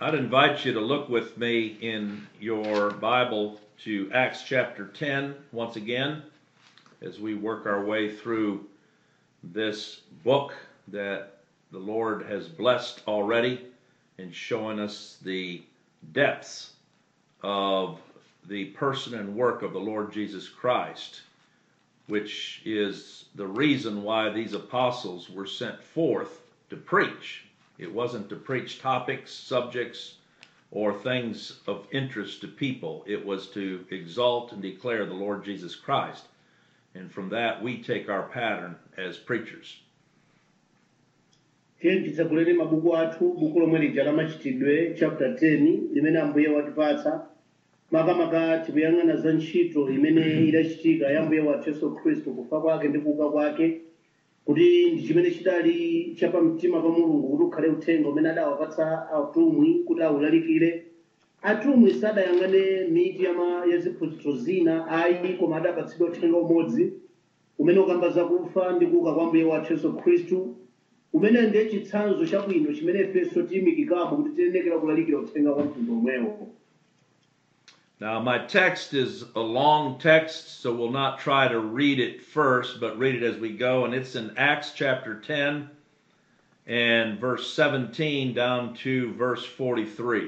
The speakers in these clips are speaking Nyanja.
I'd invite you to look with me in your Bible to Acts chapter 10 once again as we work our way through this book that the Lord has blessed already and showing us the depths of the person and work of the Lord Jesus Christ, which is the reason why these apostles were sent forth to preach. It wasn't to preach topics, subjects, or things of interest to people. It was to exalt and declare the Lord Jesus Christ. And from that, we take our pattern as preachers. tiyenditsakuleni mabuku athu buku lomwe lija la machitidwe chapter 10 limene ambuye watipatsa makamaka tikuyang'ana za ntchito imene idachitika ya mbuye wathu yesu khristu kufa kwake ndi kuuka kwake kuti ndi chimene chidali chapamtima pa mulungu kuti ukhale uthenga umene adawapatsa atumwi kuti awulalikire atumwi sadayang'ane miti yama- ya ziphunzitso zina ayi koma adapatsidwa uthenga umodzi umene ukamba zakufa ndi kuuka kwa mbuye wathu yesu khristu umene ndiye chitsanzo chabwino chimene ifenso tiyimikikamo kuti tiyenekera kulalikira uthenga wa mtundu omwewo Now, my text is a long text, so we'll not try to read it first, but read it as we go. And it's in Acts chapter 10 and verse 17 down to verse 43.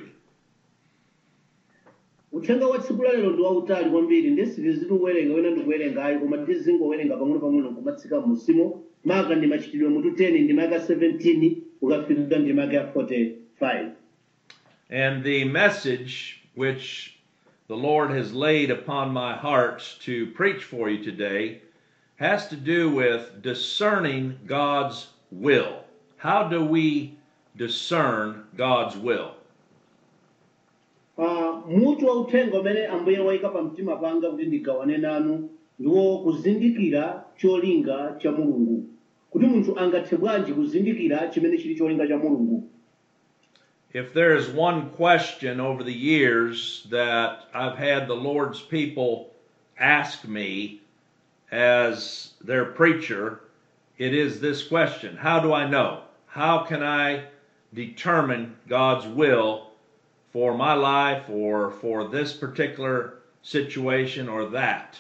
uthenga wa tsiku lalero ndi wautali kwambiri ndesiti tikuwerenga wena ndikuwerenga ayi koma tizingowerenga pang'ono-pang'ono kumatsika musimo maka ndi machitidwe mutu 10 ndi maka 17 ukafika ndi maka 45 And the message which the Lord has laid upon my heart to preach for you today has to do with discerning God's will. How do we discern God's will? Ah, mutu wa uthenga umene ambuye wayika pa mtima panga kuti ndigawane nanu ndiwo kuzindikira cholinga cha mulungu kuti munthu angathe bwanji kuzindikira chimene chili cholinga cha mulungu If there is one question over the years that I've had the Lord's people ask me as their preacher, it is this question How do I know? How can I determine God's will for my life or for this particular situation or that?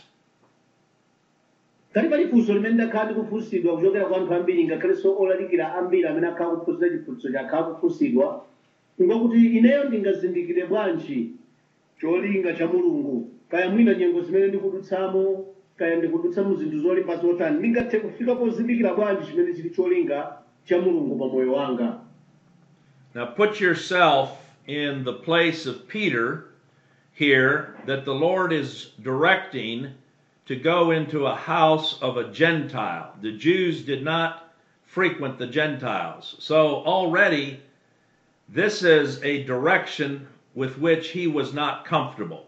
kali pali funso limene ndakhala ndikufunsidwa kuchokera kwa anthu ambiri ngakhalenso olalikira ambiri amene akhala kuphunzira chiphunzitso chakhala kufunsidwa ngakuti ineyo ndingazindikire bwanji cholinga cha mulungu kaya mwina nyengo zimene ndikudutsamo kaya ndikudutsa mu zinthu zolimba zotani ndingathe kufika pozindikira bwanji chimene chili cholinga cha mulungu pa moyo wanga Now put yourself in the place of Peter here that the Lord is directing to go into a house of a Gentile. The Jews did not frequent the Gentiles. So already this is a direction with which he was not comfortable.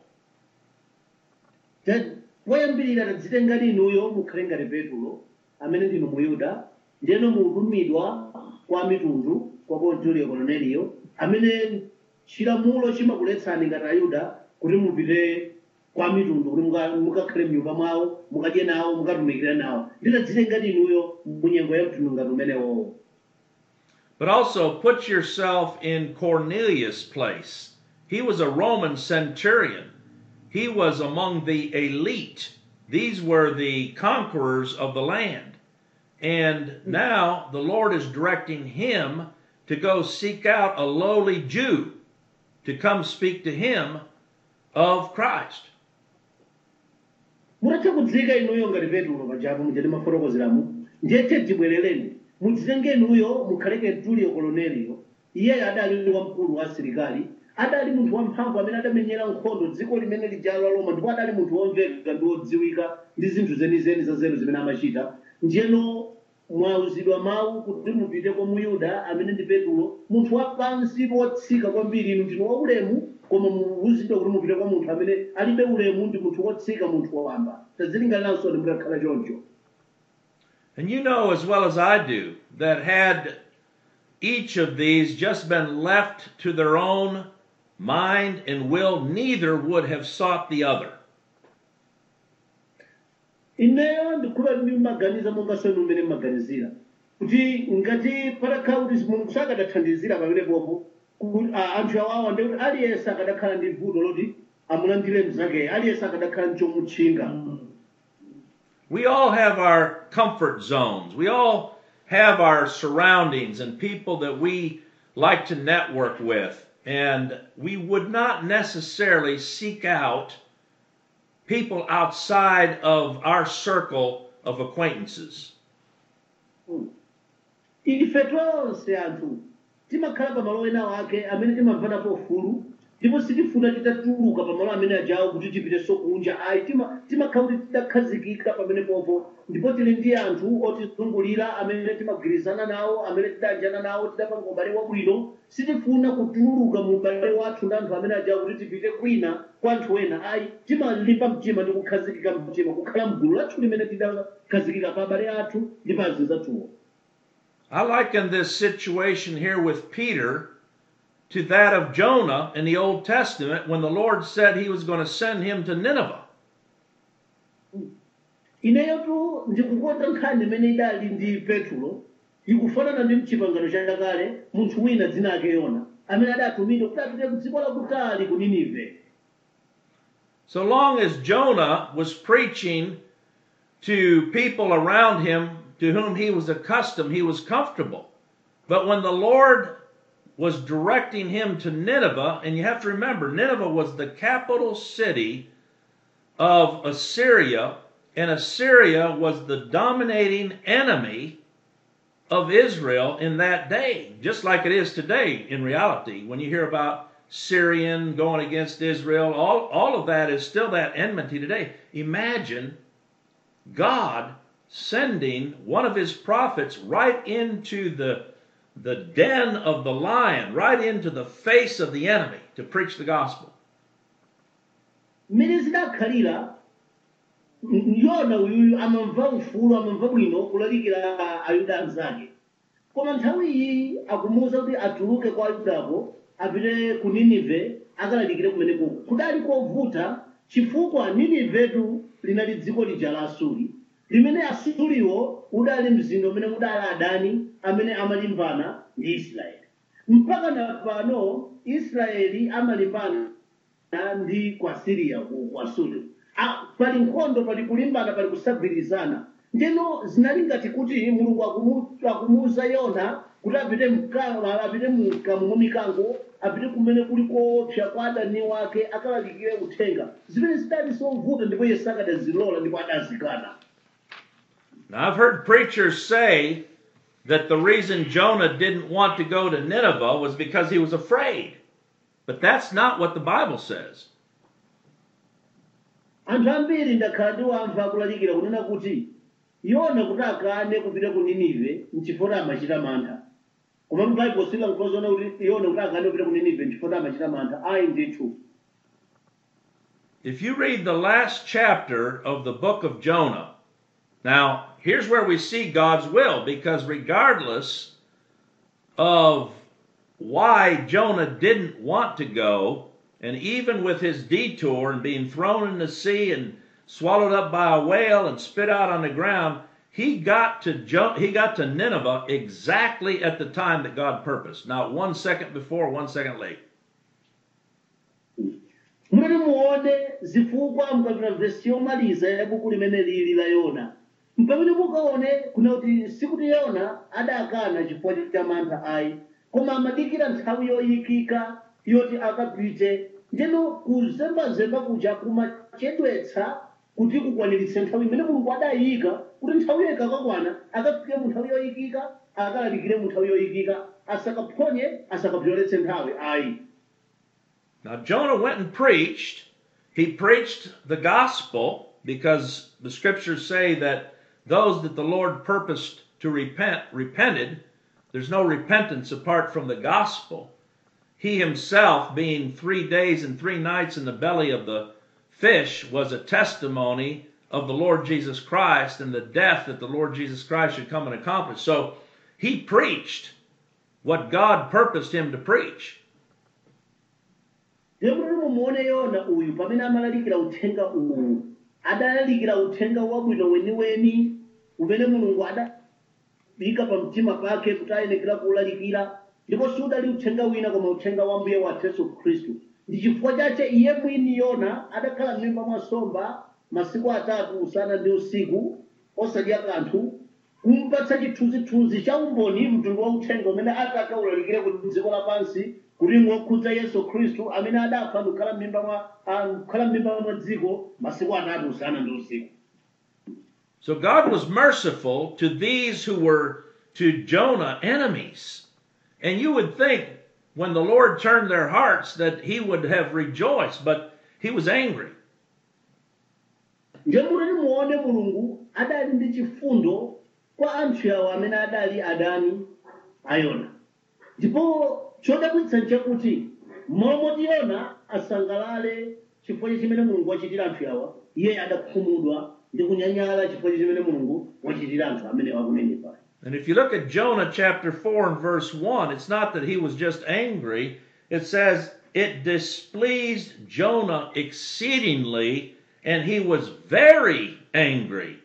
Then, woyambirira tadzitenga inuyo mukhale ngati petulo amene ndinu muyuda ndiyeno mutumidwa kwa mitundu kwa pontiyo koloneliyo amene chilamulo chimakuletsani ngati ayuda kuti mupite kwa mitundu kuti muka- mukakhale mnyumba mwawo mukadye nawo mukatumikire nawo nditadzitenga inuyo munyengo ya mtundu ngati umenewowo But also put yourself in Cornelius' place. He was a Roman centurion. He was among the elite. These were the conquerors of the land. And now the Lord is directing him to go seek out a lowly Jew to come speak to him of Christ. mutatha kudzika inuyo ngati petulo pajapo mujati mafotokozeramu ndiyethe tibwerereni mudzitenge inuyo mukhaleke tuliyo koloneliyo iyeyo adali wamkulu wa asilikali adali munthu wamphamvu amene adamenyera nkhondo dziko limene lijalo la roma ndipo adali munthu womveka ndi wodziwika ndi zinthu zenizeni za zero zimene amachita ndiyeno mwauzidwa mawu kuti mupite kwa muyuda amene ndi petulo munthu wapansi wotsika kwambiri inu ndinu waulemu koma muuzidwa kuti mupite kwa munthu amene alibe ulemu ndi munthu wotsika munthu wawamba tadzilinganiranso ndi mutakhala choncho And you know as well as I do that had each of these just been left to their own mind and will, neither would have sought the other. ineyo ndikhupa ndimaganiza monganso inu mmene mmaganizira kuti ngati patakhala kuti mulungu sakadathandizira pamenepopo ku- a- anthu awawa ndikuti aliyense akadakhala ndi vuto loti amulandire mnzake aliyense akadakhala ndi chomutchinga We all have our comfort zones. We all have our surroundings and people that we like to network with. And we would not necessarily seek out people outside of our circle of acquaintances. ife tonse anthu timakhala pamalo ena ake amene timamvanapo ufulu ndipo sitifuna titatuluka pamalo amene ajawo kuti tipitenso kunja ayi tima- timakhala kuti tidakhazikika pamene popo ndipo tili ndi anthu otizungulira amene timagwirizana nawo amene tidanjana nawo tidapanga ubale wabwino sitifuna kutuluka mu ubale wathu ndi anthu amene ajawo kuti tipite kwina kwa anthu ena ayi timalimba mtima ndi kukhazikika mtima kukhala mgulu lathu limene tidakhazikika pa abale athu ndi pa azinzi athuwo I liken this situation here with Peter to that of Jonah in the Old Testament when the Lord said he was going to send him to Nineveh. ineyotu ndikukonda nkhani imene idali ndi petulo ikufanana ndi mchipangano chakale munthu wina dzina ake yona amene adatumidwa kuti apite ku dziko lakutali ku ninive So long as Jonah was preaching to people around him to whom he was accustomed, he was comfortable. But when the Lord was directing him to Nineveh, and you have to remember, Nineveh was the capital city of Assyria, and Assyria was the dominating enemy of Israel in that day, just like it is today in reality. When you hear about Syrian going against Israel, all, all of that is still that enmity today. Imagine God sending one of his prophets right into the, the den of the lion, right into the face of the enemy to preach the gospel. mmene zidakhalira m- yona uyuyu amamva ufulu amamva bwino kulalikira ayuda anzake koma nthawi iyi akumuwuza kuti atuluke kwa ayudako apite ku ninive akalalikire kumeneko kudali kovuta chifukwa ninivetu linali dziko lija la asuri limene asuriwo udali mzinda umene udali adani amene amalimbana ndi israeli mpaka na pano israeli amalimbana ndi kwa siriya ku kwa suri Ah, pali nkhondo pali kulimbana pali kusagwirizana ndeno zinali ngati kuti mulungu akumu- akumuwuza yona kuti apite mka- apite mkamu mwa mikango apite kumene kuli koopsa kwa adani wake akalalikire uthenga zimene zidali zovuta ndipo iye sakadazilola ndipo adazikana Now, I've heard preachers say that the reason Jonah didn't want to go to Nineveh was because he was afraid. But that's not what the Bible says. anthu ambiri ndakhala ndiwamva akulalikira kunena kuti yona kuti akane kupita ku ninive nchifukwa amachita mantha koma baibulo silankhulazona kuti yona kuti akane kupita ku ninive nchifukwa amachita mantha ayi ndithu If you read the last chapter of the book of Jonah, now here's where we see God's will, because regardless of why Jonah didn't want to go, and even with his detour and being thrown in the sea and swallowed up by a whale and spit out on the ground, he got to jo- he got to Nineveh exactly at the time that God purposed, not one second before, one second late. mumene muone zifukwa mukapita vesi yomaliza ya buku limene lili la yona mpamene mukaone kuna kuti sikuti yona adakana chifukwa cha mantha ayi koma amadikira nthawi yoyikika yoti akapite ndeno kuzembazemba kuja kumachedwetsa kuti kukwaniritse nthawi imene mulungu adayika kuti nthawiyo ikakakwana akafike mu nthawi yoyikika akalalikire mu nthawi yoyikika asakaphonye asakapyoletse nthawi ayi Now, Jonah went and preached. He preached the gospel because the scriptures say that those that the Lord purposed to repent repented. There's no repentance apart from the gospel. He himself, being three days and three nights in the belly of the fish, was a testimony of the Lord Jesus Christ and the death that the Lord Jesus Christ should come and accomplish. So he preached what God purposed him to preach. lero kuti mumuone yona uyu pamene amalalikira uthenga uwu adalalikira uthenga wabwino weniweni umene mulungu adayika pa mtima pake kuti ayenekera kuwulalikira ndipo sudali uthenga wina koma uthenga wa mbuye wathu yesu khristu ndi chifukwa chache iye mwini yona adakhala m'mimba mwa nsomba masiku atatu usana ndi usiku osadya kanthu kumpatsa chithunzithunzi cha umboni mtundu wa uthenga umene atakawulalikire ku dziko lapansi kuti ngokhudza yesu khristu amene adafa ndikukhala m'mimba mwa ah, kukhala m'mimba mwa dziko masiku atatu usana ndi usiku So God was merciful to these who were to Jonah enemies. And you would think when the Lord turned their hearts that he would have rejoiced, but he was angry. nje mutati muone mulungu adali ndi chifundo kwa anthu awo amene adali adani a yona ndipo chodabwitsa nchakuti momoti yona asangalale chifukwa chimene mulungu wachitira anthu awa iye adakhumudwa ndi kunyanyala chifukwa chimene mulungu wachitira anthu amene wakunenepali And if you look at Jonah chapter 4 and verse 1, it's not that he was just angry. It says, it displeased Jonah exceedingly, and he was very angry.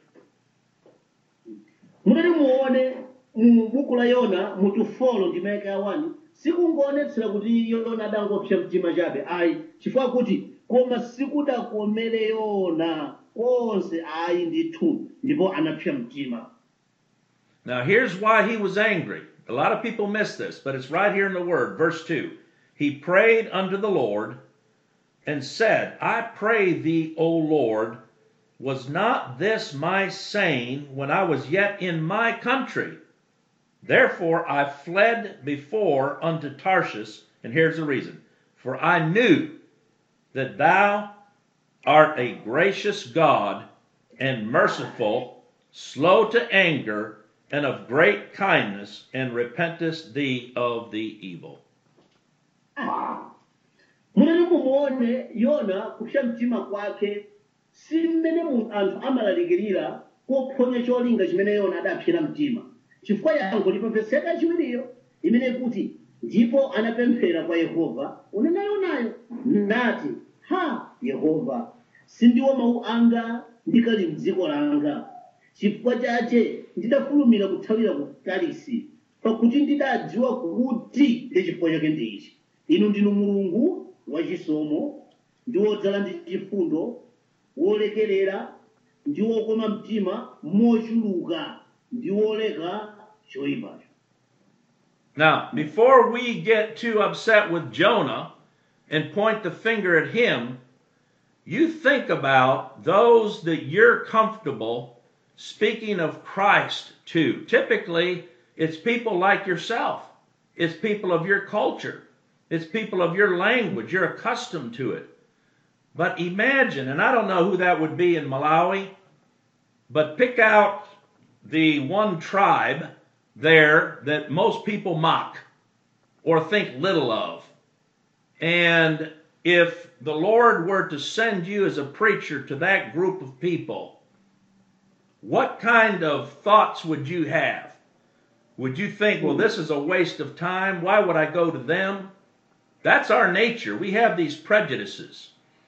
mutati muone mu buku la yona mutufolo ndi maeka ya 1 sikungoonetsera kuti yona adangopsa mtima chabe ayi chifukwa kuti koma sikudakomere yona konse ayi ndithu ndipo anapsa mtima Now, here's why he was angry. A lot of people miss this, but it's right here in the Word. Verse 2 He prayed unto the Lord and said, I pray thee, O Lord, was not this my saying when I was yet in my country? Therefore I fled before unto Tarshish, and here's the reason for I knew that thou art a gracious God and merciful, slow to anger, and of great kindness, and repentest thee of the evil. munati mumuone yona kupsa mtima kwake si mmene mu- anthu amalalikirira kophonya cholinga chimene yona adapsera mtima chifukwa yankho lipepeseka chiwiriyo imene kuti ndipo anapemphera kwa yehova unena yonayo nati ha yehova sindiwo mawu anga ndikali mdziko langa chifukwa chache ndidafulumira kuthawira ku tarisi pakuti ndidadziwa kuti ndi chifukwa chake ndi ichi inu ndinu mulungu wachisomo ndi wodzala ndi chifundo wolekerera ndi wokoma mtima mochuluka ndi woleka choyipacho Now, before we get too upset with Jonah and point the finger at him, you think about those that you're comfortable speaking of Christ to. Typically, it's people like yourself, it's people of your culture, it's people of your language. You're accustomed to it. But imagine, and I don't know who that would be in Malawi, but pick out the one tribe there that most people mock or think little of. And if the Lord were to send you as a preacher to that group of people, what kind of thoughts would you have? Would you think, well, this is a waste of time? Why would I go to them? That's our nature. We have these prejudices.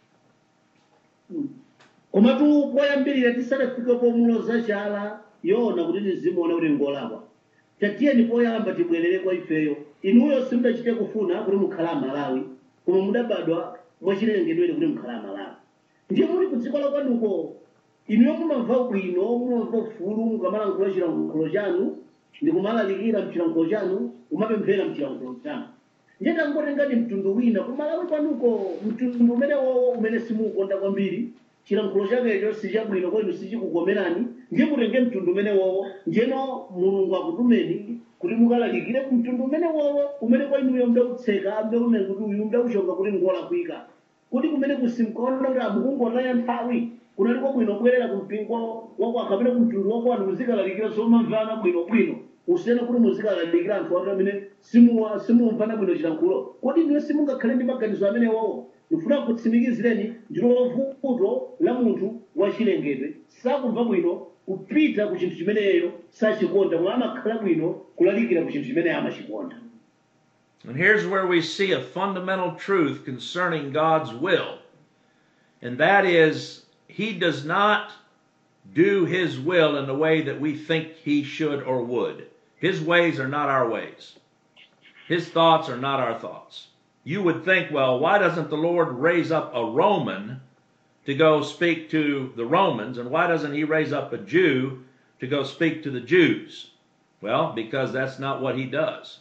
komatu poyambirira tisadafike pomuloza chala yona kuti tizimuona kuti ngolakwa tatiyeni poyamba tibwerere kwa ifeyo inuyo simudachite kufuna kuti mukhala amalawi koma mudabadwa mwachilengedwere kuti mukhala amalawi ndiye muli ku dziko la kwanuko inuyo mumamva bwino mumamva ufulu mukamalankhula chilankhulo chanu ndi kumalalikira mchilankhulo chanu kumapemphera mchilankhulo chanu ndiye tangotengani mtundu wina kumalawi kwanuko mtundu umene wowo umene simuukonda kwambiri chilankhulo chakecho sichabwino kwenu sichikukomerani ndiye mutenge mtundu umene wowo ndiyeno mulungu akutumeni kuti mukalalikire mtundu umene wowo umene kwainuyo mdautseka mdaunene kuti uyu mdauchonga kuti ngolakwika kuti kumene kusimkaona kuti amukungotaya nthawi kunaliko bwino kubwerera ku mpingo wako kapena ku mtundu wako anthu muzikalalikira zomamvana bwinobwino usiyena kuti muzikalalikira anthu anu amene simu- simumvana bwino chilankhulo kodi ndiyo simungakhale ndi maganizo amene wowo ndifuna kutsimikizireni ndilo vuto la munthu wachilengedwe sakumva bwino kupita ku chinthu chimeneyo sachikonda mwa amakhala bwino kulalikira ku chinthu chimene amachikonda And here's where we see a fundamental truth concerning God's will. And that is, He does not do His will in the way that we think He should or would. His ways are not our ways. His thoughts are not our thoughts. You would think, well, why doesn't the Lord raise up a Roman to go speak to the Romans, and why doesn't he raise up a Jew to go speak to the Jews? Well, because that's not what he does.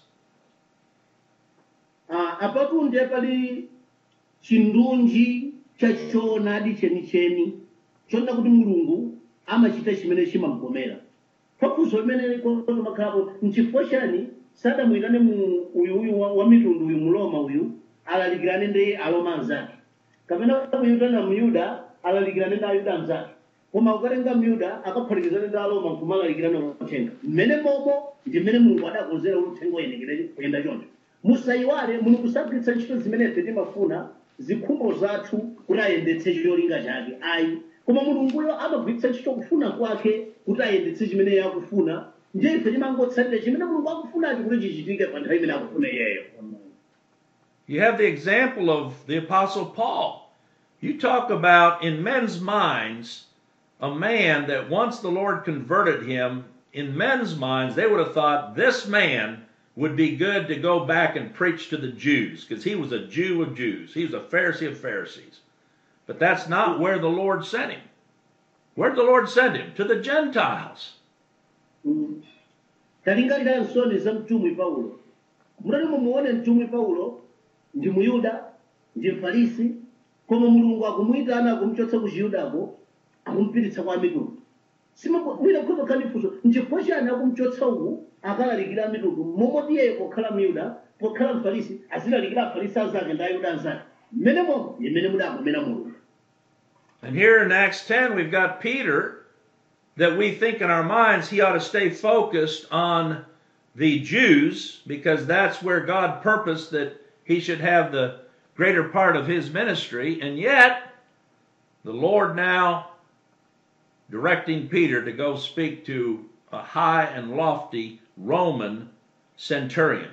Ah, apapo ndiye pali chindunji chachoonadi chenicheni chonena kuti mulungu amachita chimene chimamkomera pafunso limene makhalapo nchifukwa chani sadamuyitane mu uyu uyu wa, wa mitundu uyu muloma uyu alalikirane ndi aloma anzake kapena kuyitana myuda alalikirane ndi ayuda anzake koma ukatenga myuda akaphatikizane ndi aloma nkumalalikirana uthenga mmene momo ndi mmene mulungu adakonzera uthenga uyenekere kuyenda choncho musayiwale mulungu sagwiritsa ntchito zimene ife timafuna zikhumbo zathu kuti ayendetse cholinga chake ayi koma mulunguyo amagwiritsa ntchito kufuna kwake kuti ayendetse chimene iye akufuna ndiye ife timangotsatira chimene mulungu akufunacho kuti chichitike pa nthawi imene akufuna iyeyo You have the example of the Apostle Paul. You talk about in men's minds a man that once the Lord converted him, in men's minds, they would have thought this man would be good to go back and preach to the Jews because he was a Jew of Jews. He was a Pharisee of Pharisees. But that's not where the Lord sent him. Where did the Lord send him? To the Gentiles. talingalira nsoni za mtumwi paulo mutati mumuone mtumwi paulo ndi muyuda ndi mfarisi koma mulungu akumuyitana akumchotsa ku chiyudako akumupititsa kwa mitundu mwina khoza khani funso nchifukwa chani akumchotsa uku akalalikira mitundu momoti iyeyo pokhala myuda pokhala mfarisi azilalikira afarisi anzake ndi ayuda anzake mmene momo imene mudakomera mulungu And here in Acts 10, we've got Peter that we think in our minds he ought to stay focused on the Jews because that's where God purposed that he should have the greater part of his ministry. And yet, the Lord now directing Peter to go speak to a high and lofty Roman centurion.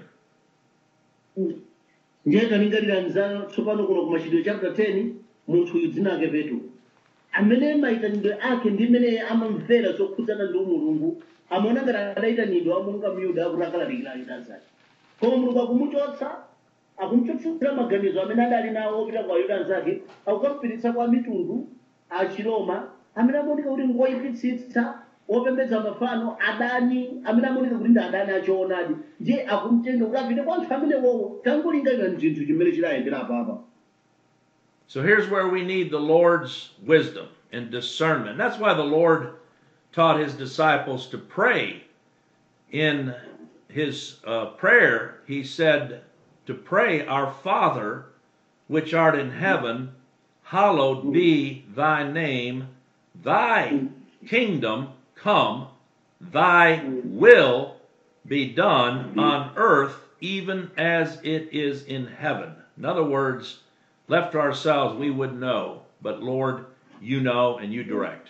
ndiye talingalira nzano tsopano kuno ku machitidwe chapter 10 munthu uyu dzina ake petro amene mayitanidwe ake ndi mmene amamvera zokhudzana ndi mulungu amaona ngati adayitanidwa monga myuda akuti akalalikira ayuda anzake koma mulungu akumuchotsa akumuchotsera maganizo amene adali nawo opita kwa ayuda anzake akukamupititsa kwa mitundu a chiroma amene amaoneka kuti ngoyipitsitsa opembedza mafano adani amene amaoneka kuti ndi adani achoonadi ndiye akumtenda kuti apite kwa anthu amene wowo tangolingalira ndi chinthu chimene chidayendera apapa So here's where we need the Lord's wisdom and discernment. That's why the Lord taught his disciples to pray. In his uh, prayer, he said to pray, Our Father, which art in heaven, hallowed be thy name, thy kingdom come, thy will be done on earth even as it is in heaven. In other words, left to ourselves, we would know, but Lord, you know and you direct.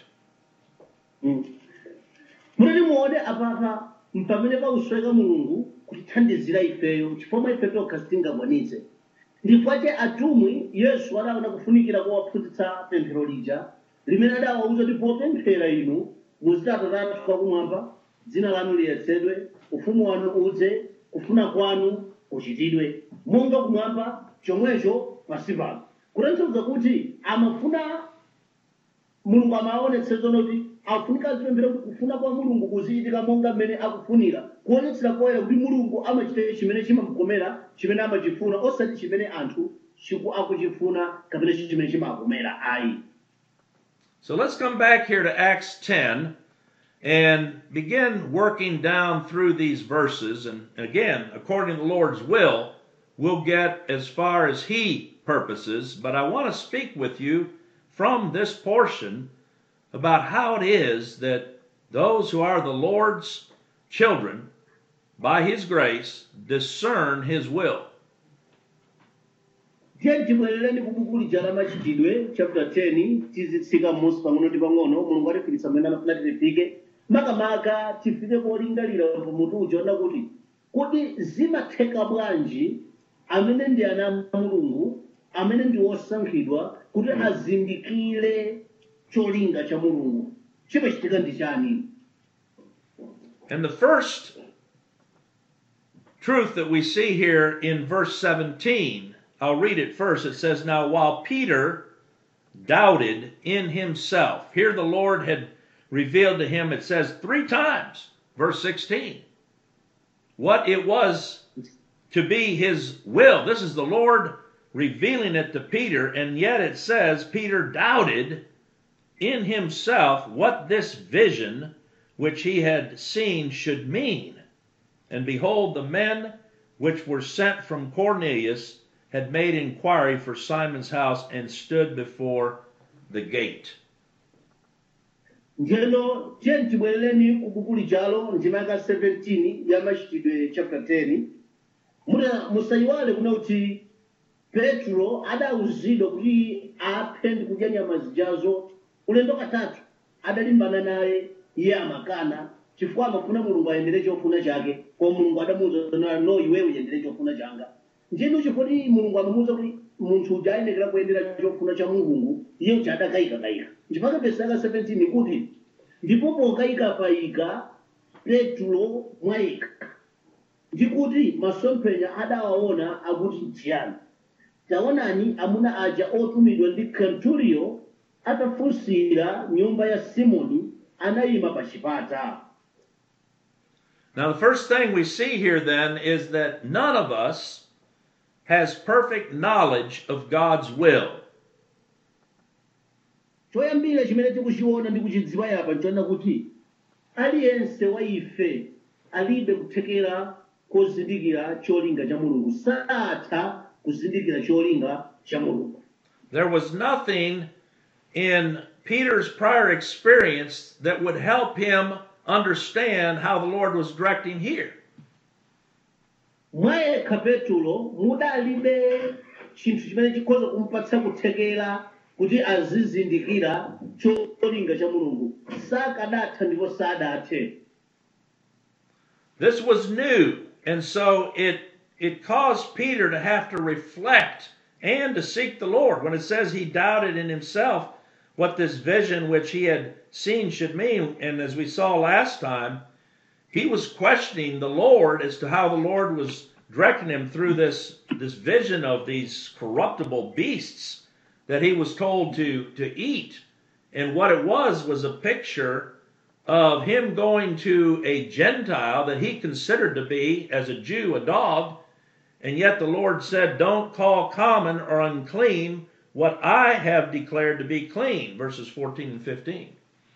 munati muone apapa mpamene pausweka mulungu kutithandizira ifeyo chifukwa ife tokha sitingakwanitse ndifukwa atumwi yesu adaona kufunikira kuwaphunzitsa pemphero lija limene adawauza kuti popemphera inu muziti atate athu akumwamba dzina lanu liyeretsedwe ufumu wanu udze kufuna kwanu kuchitidwe monga kumwamba chomwecho pansi pano kutanthauza kuti amafuna mulungu amaonetse zono kuti afunika azipemphera kuti kufuna kwa mulungu kuzichitika monga mmene akufunira kuonetsera poyera kuti mulungu amachita chimene chimamukomera chimene amachifuna osati chimene anthu chiku akuchifuna kapena chimene chimakomera ayi So let's come back here to Acts 10 and begin working down through these verses. And again, according to the Lord's will, we'll get as far as He purposes. But I want to speak with you from this portion about how it is that those who are the Lord's children, by His grace, discern His will. tiye tibwerereni ku buku lija la machitidwe chapter 10 tizitsika m'munsi pang'ono ndi pang'ono mulungu atifikitsa mmene amafuna tifike makamaka tifike kolingalira pamutu uja kuti kuti zimatheka bwanji amene ndi ana a mulungu amene ndi osankhidwa kuti azindikire cholinga cha mulungu chimachitika ndi chani And the first truth that we see here in verse 17. I'll read it first. It says, Now while Peter doubted in himself, here the Lord had revealed to him, it says three times, verse 16, what it was to be his will. This is the Lord revealing it to Peter, and yet it says Peter doubted in himself what this vision which he had seen should mean. And behold, the men which were sent from Cornelius had made inquiry for Simon's house and stood before the gate. njeno tiye tibwerereni ku buku lijalo ndima yaka 17 ya machitidwe chapter 10 muna musayiwale kuna kuti petro adawuzidwa kuti aphe ndi kudya nyama zijazo ulendo katatu adalimbana naye iye amakana chifukwa amafuna mulungu ayendere chofuna chake koma mulungu adamuwuza na no iwe uyendere chofuna changa njeno chifoti mulungu amamuwuza kuti munthu uja ayenekera kuyendera chofuna cha mulungu iye uja adakayikakayika nchifukwa vesi yaka 17 kuti ndipo pokayikakayika petro mwayika ndikuti masomphenya adawaona akuti nchiyani taonani amuna aja otumidwa ndi kenturiyo atafunsira nyumba ya simoni anayima pa chipata Now, the first thing we see here then is that none of us has perfect knowledge of God's will. choyambira chimene tikuchiona ndi kuchidziwa yapa nchoona kuti aliyense wa ife alibe kuthekera kozindikira cholinga cha mulungu satha kuzindikira cholinga cha mulungu There was nothing in Peter's prior experience that would help him understand how the Lord was directing here. mwayekha petulo mudalibe chinthu chimene chikhoza kumpatsa kuthekera kuti azizindikira cholinga cha mulungu sakadatha ndipo sadathe This was new, and so it it caused Peter to have to reflect and to seek the Lord. When it says he doubted in himself what this vision which he had seen should mean, and as we saw last time, he was questioning the Lord as to how the Lord was directing him through this this vision of these corruptible beasts that he was told to to eat. And what it was was a picture of him going to a Gentile that he considered to be, as a Jew, a dog, and yet the Lord said, Don't call common or unclean what I have declared to be clean, verses 14 and 15.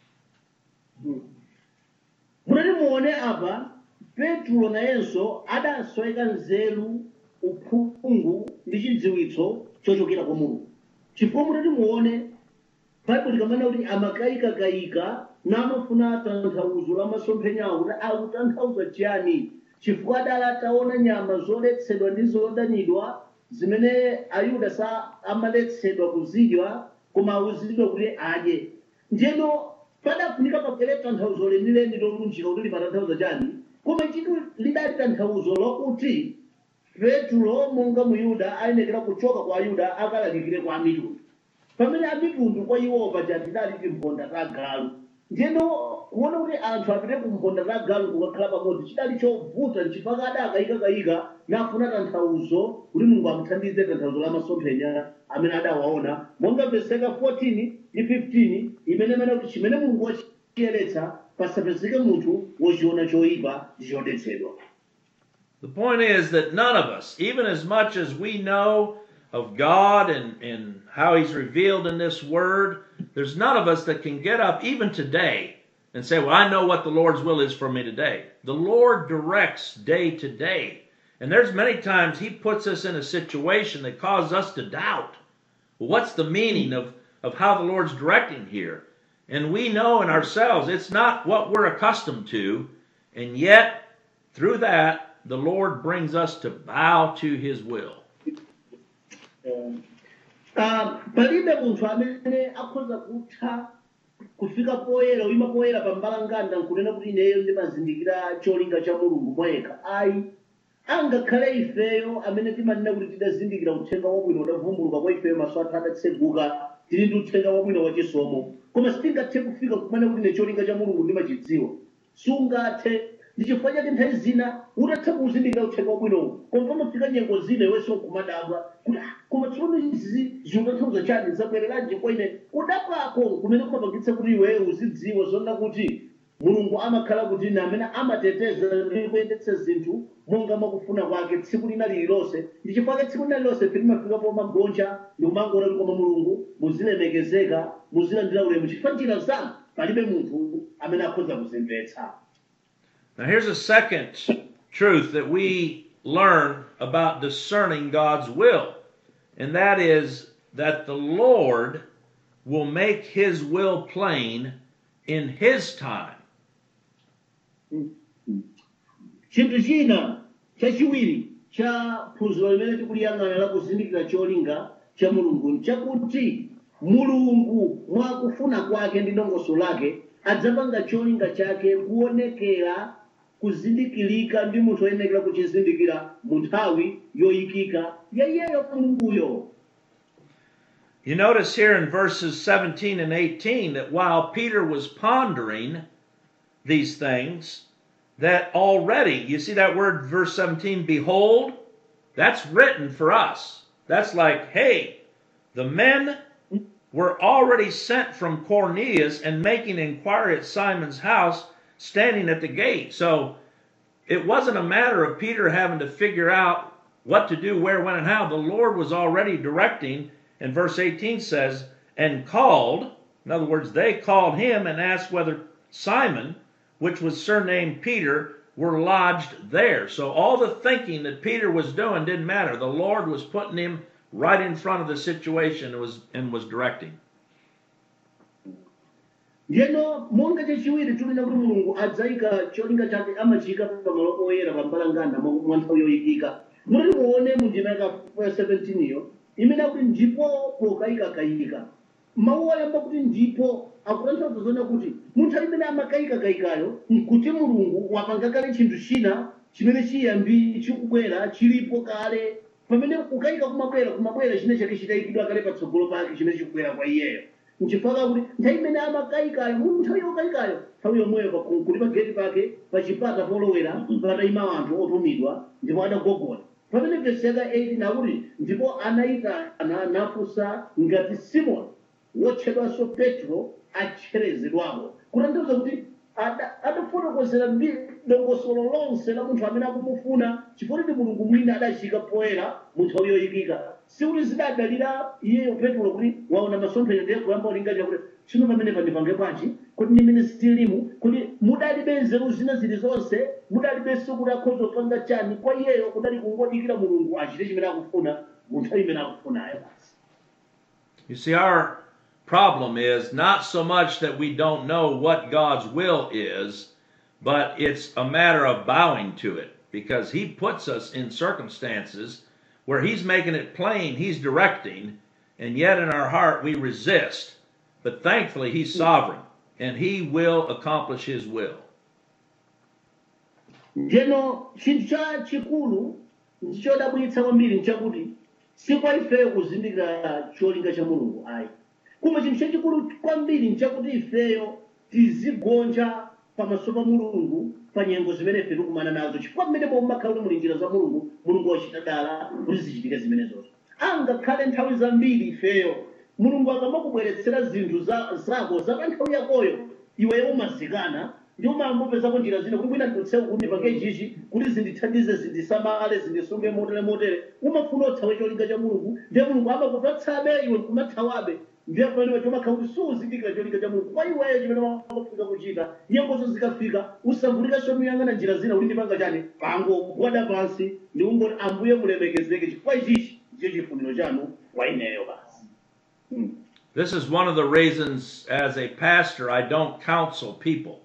munati muone apa petro nayenso adasweka nzeru uphungu ndi chidziwitso chochokera kwa mulungu chifukwa mutati muone baibulo likamana kuti amakayikakayika namafuna tanthauzo la masomphenyawo kuti akutanthauza chiyani chifukwa adali ataona nyama zoletsedwa ndi zodanidwa zimene ayuda sa amaletsedwa kuzidya koma awuzidwa kuti adye njeno padafunika papere tanthauzo lenileni lolunjika kuti limatanthauza chani koma chitu lidali tanthauzo lokuti petro monga muyuda ayenekera kuchoka kwa ayuda akalalikire kwa amitundu pamene amitundu kwa iwo paja tidali timponda ta galu ndiyeno kuona kuti anthu apite kumponda ta galu kukakhala pamodzi chidali chovuta nchifukwa adakayikakayika nafuna tanthauzo kuti mulungu amuthandize tanthauzo la masomphenya amene adawaona monga veseka 14 ndi 15 imene imene kuti chimene mulungu wachiyeretsa pasapezeke munthu wochiona choyipa ndi chodetsedwa The point is that none of us, even as much as we know of God and, and how He's revealed in this Word, there's none of us that can get up even today and say, Well, I know what the Lord's will is for me today. The Lord directs day to day. And there's many times He puts us in a situation that causes us to doubt. Well, what's the meaning of, of how the Lord's directing here? And we know in ourselves it's not what we're accustomed to, and yet through that, the Lord brings us to bow to His will. Ah, palibe munthu amene akhoza kutha kufika poyera uyima poyera pa mbalanganda nkunena kuti ineyo ndimazindikira cholinga cha mulungu mwayekha ayi angakhale ifeyo amene timanena kuti tidazindikira uthenga wabwino udavumbuluka kwa ifeyo maso athu adatseguka tili ndi uthenga wabwino wachisomo koma sitingathe kufika kumene kuti ine cholinga cha mulungu ndimachidziwa sungathe ndi chifukwa chake nthawi zina utatha kuzindikira uthenga wabwinowo koma pamafika nyengo zina iwenso nkumadabwa kuti "Ah, koma tsono izi zikutanthauza chani zabwereranji kwa ine kudakwako kumene kumapangitsa kuti iweyo uzidziwa zonena kuti mulungu amakhala kuti ine amene amateteza ndi kuyendetsa zinthu monga mwakufuna kwake tsiku lina lililonse ndi chifukwa chake tsiku lina lililonse timafika pomagonja ndi kumangoona kuti koma mulungu muzilemekezeka muzilandira ulemu chifukwa njira zanu palibe munthu amene akhoza kuzimvetsa Now, here's a second truth that we learn about discerning God's will, and that is that the Lord will make his will plain in his time. chinthu china chachiwiri cha phunziro limene tikuliyang'ana la kuzindikira cholinga cha mulungu nchakuti mulungu mwakufuna kwake ndi ndongoso lake adzapanga cholinga chake kuonekera kuzindikirika ndi munthu oyenekera kuchizindikira mu nthawi yoyikika ya iyeyo mulunguyo You notice here in verses 17 and 18 that while Peter was pondering these things, that already, you see that word, verse 17, behold, that's written for us. That's like, hey, the men were already sent from Cornelius and making inquiry at Simon's house, standing at the gate. So it wasn't a matter of Peter having to figure out what to do, where, when, and how. The Lord was already directing, and verse 18 says, and called, in other words, they called him and asked whether Simon, which was surnamed Peter, were lodged there. So all the thinking that Peter was doing didn't matter. The Lord was putting him right in front of the situation and was, and was directing. ndiyeno monga chachiwiri tikunena kuti mulungu adzayika cholinga chake amachiyika pamalo oyera pambalangana mwa mwa nthawi yoyikika mutati muone mu ndima ya 17 iyo imene akuti ndipo pokayikakayika mawu oyamba kuti ndipo akutanthauza zona kuti munthu imene amakayikakayikayo nkuti mulungu wapanga kale chinthu china chimene chiyambi chikubwera chilipo kale pamene kukayika kumabwera kumabwera chine chake chitayikidwa kale patsogolo pake chimene chikubwera kwa iyeyo nchifukwa kuti nthawi imene amakayikayo mu nthawi yokayikayo nthawi yomweyo pa- kuli pa geti pake pa chipata polowera patayima anthu otumidwa ndipo adagogoda pamene vesi yaka 8 nakuti ndipo anayitana nafunsa ngati simoni wotchedwanso petro atcherezedwamo kutanthauza kuti ada- adafotokozera ndi dongosolo lonse la munthu amene akumufuna chifukwa ndi mulungu mwina adachika poyera mu nthawi yoyikika sikuti zidadalira iyeyo petro kuti waona masomphenya ndiye kuyamba ulingalira kuti chino pamene pandipange bwanji kuti ndimene sitilimu kuti mudalibe nzeru zina zili zonse mudalibenso kuti akhoza kupanga chani kwa iyeyo kudali kungodikira mulungu achite chimene akufuna mu nthawi imene akufunayo basi You see, our problem is not so much that we don't know what God's will is, but it's a matter of bowing to it because He puts us in circumstances where He's making it plain, He's directing, and yet in our heart we resist. But thankfully, He's sovereign and He will accomplish His will. njeno chinthu cha chikulu ndichodabwitsa kwambiri nchakuti si kwa ifeyo kuzindikira cholinga cha mulungu ayi koma chinthu chachikulu kwambiri nchakuti ifeyo tizigonja pamaso pa mulungu pa nyengo zimene ife tikumana nazo chifukwa mmene mumakhala kuti muli njira za mulungu mulungu wachita dala kuti zichitike zimenezozo angakhale nthawi zambiri ifeyo mulungu akamakubweretsera zinthu za- zako za pa nthawi yakoyo iweyo umazikana ndi umangopezako njira zina kuti mwina ndikutsewu kuti pange chichi kuti zindithandize zindisamale zindisunge motere motere umafuna uthawe cholinga cha mulungu ndiye mulungu amakupatsabe iwe kumathawabe ndiye pamene chomakhala kuti suzindikira cholinga cha mulungu kwa iweyo chimene wakufika kuchita nyengozo zikafika usavutikanso muyang'ana njira zina kuti ndipanga chani pangogwada pansi ndi ungoti ambuye mulemekezeke chifukwa ichichi ndicho chifuniro chanu kwa ineyo basi This is one of the reasons, as a pastor, I don't counsel people.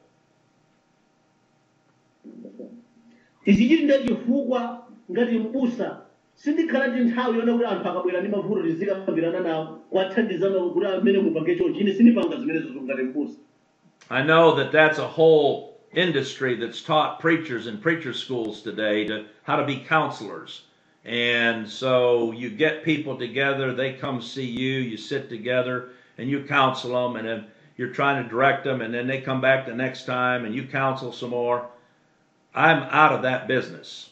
ichi chili ndi chifukwa ngati mbusa sindikhala ndi nthawi yona kuti anthu akabwera ndi mavuto tizikambirana nawo kuwathandizana kuti amene mupange chonchi ine sindipanga zimenezo ngati mbusa I know that that's a whole industry that's taught preachers in preacher schools today to how to be counselors. And so you get people together, they come see you, you sit together and you counsel them and then you're trying to direct them and then they come back the next time and you counsel some more. I'm out of that business.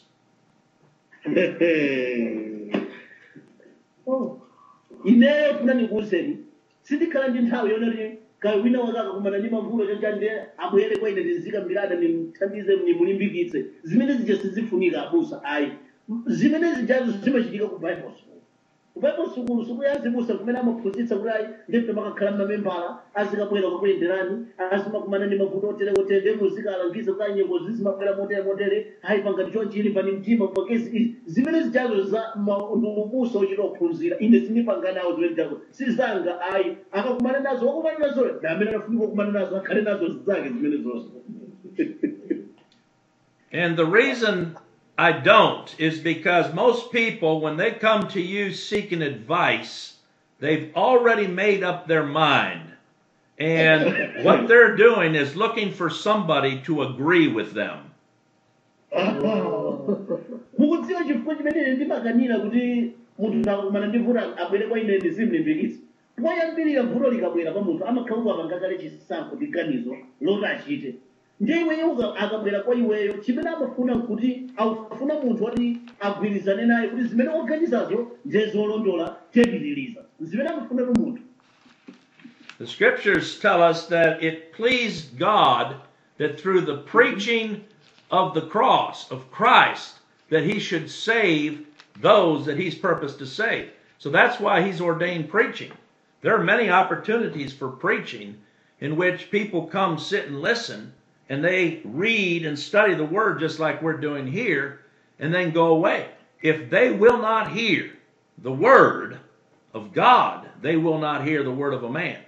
Oh. ineyo funa ndikuwuzeni sindikhala ndi nthawi yonoti kaya wina wakaka kumana ndi mavuto choncha ndiye abwere kwa ine ndizika mbirada nimthandize nimulimbikitse zimene zija sizifunika abusa ayi zimene zijazo zimachitika ku bible school ku bible school sikuyazibusa kumene amaphunzitsa kuti ayi ndipita makakhala mmamembala azikabwera kukuyenderani azimakumana ndi mavuto otere otere ndi muzikalangiza kuti nyengo zizimabwera motere motere ayi pangati chonchili pani mtima pakezi izi zimene zijazo za ma- ndi ubusa ochita kuphunzira ine sindipanga nawo zimene zijazo sizanga ayi akakumana nazo wakumana nazo na amene anafunika kukumana nazo akhale nazo zake zimene zonse And the reason I don't is because most people, when they come to you seeking advice, they've already made up their mind. And what they're doing is looking for somebody to agree with them. mukudziwa chifukwa chimene ndimakanira kuti munthu akakumana ndi vuto abwere kwa ine ndizimlimbikitsa poyambirira vuto likabwera kwa munthu amakhala kuti apangakale chisankho ndi ganizo loti achite ndiye iweyo uka- akabwera kwa iweyo chimene amafuna nkuti akufuna munthu woti agwirizane naye kuti zimene waganizazo ndiye zolondola tepitiriza zimene amafunatu munthu The scriptures tell us that it pleased God that through the preaching of the cross of Christ that he should save those that he's purposed to save. So that's why he's ordained preaching. There are many opportunities for preaching in which people come sit and listen and they read and study the word just like we're doing here and then go away. If they will not hear the word of God, they will not hear the word of a man.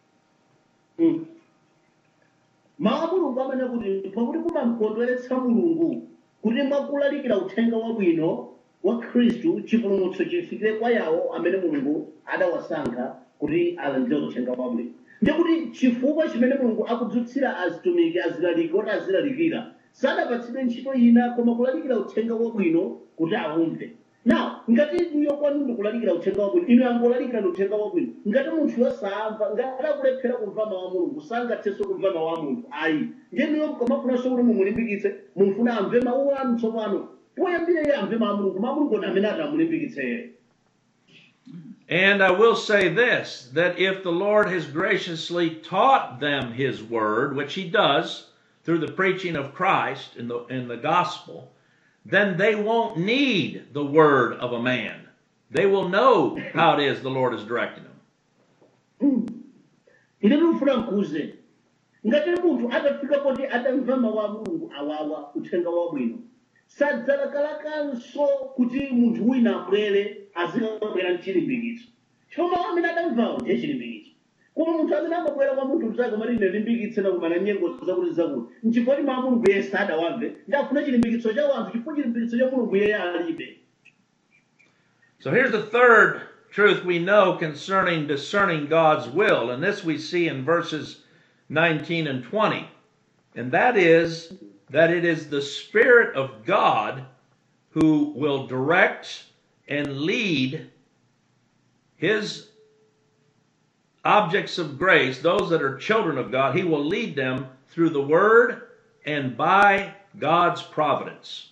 mawu a mulungu amene kuti pakuti kumamkondweretsa mulungu kuti mwakulalikira uthenga wabwino wa khristu chipulumutso chifikire kwa yawo amene mulungu adawasankha kuti alandire uthenga wabwino ndikuti chifukwa chimene mulungu akudzutsira azitumiki azilaliki oti azilalikira sadapatsidwe ntchito ina koma kulalikira uthenga wabwino kuti aumve now ngati inuyo kwanu ndikulalikira uthenga wabwino inu angolalikira ni uthenga wabwino ngati munthu yosamva ngati akulephera kumva mawu a mulungu sangathenso kumva mawu a munthu ayi ndiye inuyo mukamafunanso kuti mumulimbikitse mumfuna amve mawu anu tsopano poyambira iye amve mawu a mulungu mawu a mulungu ndi amene ati amulimbikitsere And I will say this that if the Lord has graciously taught them His word, which He does through the preaching of Christ in the, in the gospel, then they won't need the word of a man. They will know how it is the Lord is directing them. ine ndikufuna nkuze ngati munthu atafika poti atamva mawu a mulungu awawa uthenga wabwino sadzalakalakanso kuti munthu wina abwere azikabwera mchilimbikitso chifukwa mawu amene adamvawo ndiye chilimbikitso koma munthu amene amabwera kwa munthu mzake umati ine limbikitse nakumana nyengo zakuti zakuti nchifukwa kuti mawu a mulungu iye sadawamve ndafuna chilimbikitso cha wanthu chifukwa chilimbikitso cha mulungu iye alibe So here's the third truth we know concerning discerning God's will, and this we see in verses 19 and 20. And that is that it is the Spirit of God who will direct and lead His objects of grace, those that are children of God, He will lead them through the Word and by God's providence.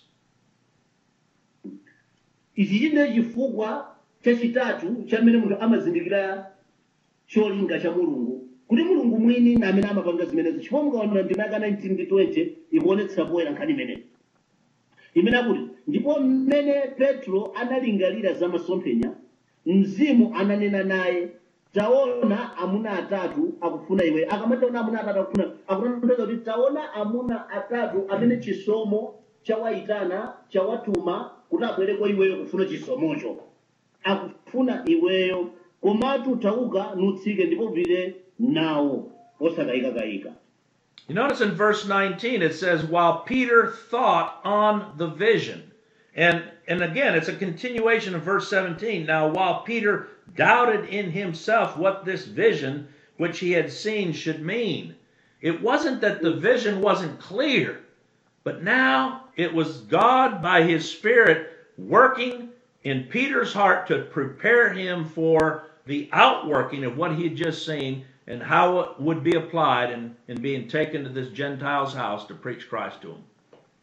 ichi chine chifukwa chachitatu chamene munthu amazindikira cholinga cha mulungu kuti mulungu mwini na amene amapanga zimenezo chifukwa mukaona ndima yaka 19 ndi 20 ikuonetsera poyera nkhani imeneyi imene akuti ndipo mmene petro analingalira za masomphenya mzimu ananena naye taona amuna atatu akufuna iwe akamataona amuna atatu akufuna akutanthauza kuti taona amuna atatu amene chisomo chawayitana chawatuma kuti abwere kwa iweyo kufuna chisomocho akufuna iweyo komatu tauka nutsike ndipo upite nawo osakayikakayika You notice in verse 19 it says, while Peter thought on the vision. And, and again, it's a continuation of verse 17. Now, while Peter doubted in himself what this vision which he had seen should mean, it wasn't that the vision wasn't clear, but now it was God by his Spirit working in Peter's heart to prepare him for the outworking of what he had just seen and how it would be applied in, in being taken to this Gentile's house to preach Christ to him.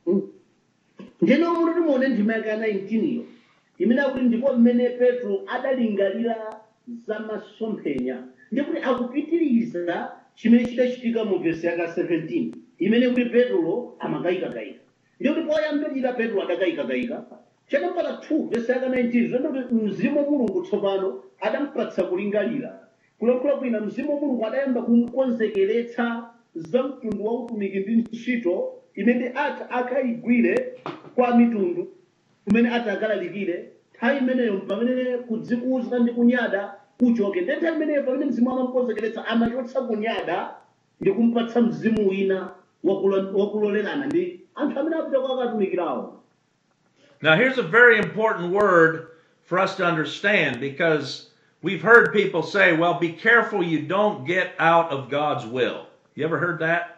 ndiyeno muti muone ndima yake ya 19 iyo imene akuti ndipo mmene petro adalingalira za masomphenya ndikuti akupitiriza chimene chidachitika mu vesi yaka 17 imene kuti petro amakayikakayika ndikuti poyambirira petro adakayikakayika chanambala 2 vesi yaka 19 zvendokuti mzimu wa mulungu tsopano adampatsa kulingalira kulankhula kwina mzimu wa mulungu adayamba kumukonzekeretsa za mtundu wa utumiki ndi ntchito imene ati akayigwire kwa mitundu kumene ati akalalikire nthawi imeneyo pamene kudzikuza ndi kunyada kuchoke ndi nthawi imeneyo pamene mzimu amamukonzekeretsa amachotsa kunyada ndi kumpatsa mzimu wina wakulo- wakulolerana ndi anthu amene apita kwa akatumikirawo Now, here's a very important word for us to understand because we've heard people say, well, be careful you don't get out of God's will. You ever heard that?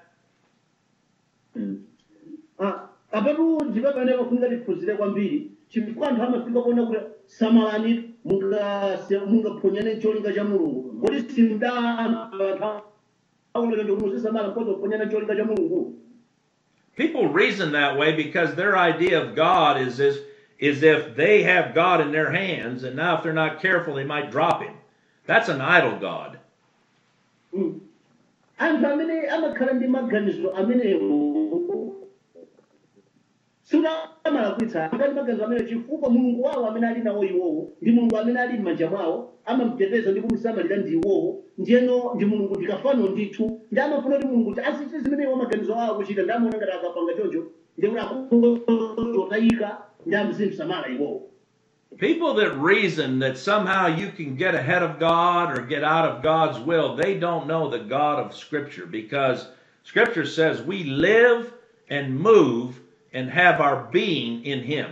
Ah, apatu ndipo pamene pafunika tiphunzire kwambiri chifukwa anthu amafika kuona kuti samalani mungase- mungaphonyane cholinga cha mulungu kodi simda anthu aulekende kuti muzisamala mkozi kuphonyana cholinga cha mulungu People reason that way because their idea of God is as is if they have God in their hands, and now if they're not careful, they might drop him. That's an idol God. Mm. anthu amene amakhala ndi maganizo amenewo siutamalakwitsa akali maganizo amenewo chifukwa mulungu wawo amene ali nawo iwowo ndi mulungu amene ali m'manja mwawo amamuteteza ndi kumusamalira ndi iwowo ndiyeno ndi mulungu ndikafano ndithu ndi amafuna kuti mulungu kuti asichite zimene iwo maganizo awo akuchita ndi amaona ngati akapanga choncho ndikuti akutayika ndi amzimsamala iwowo People that reason that somehow you can get ahead of God or get out of God's will, they don't know the God of Scripture because Scripture says we live and move and have our being in Him.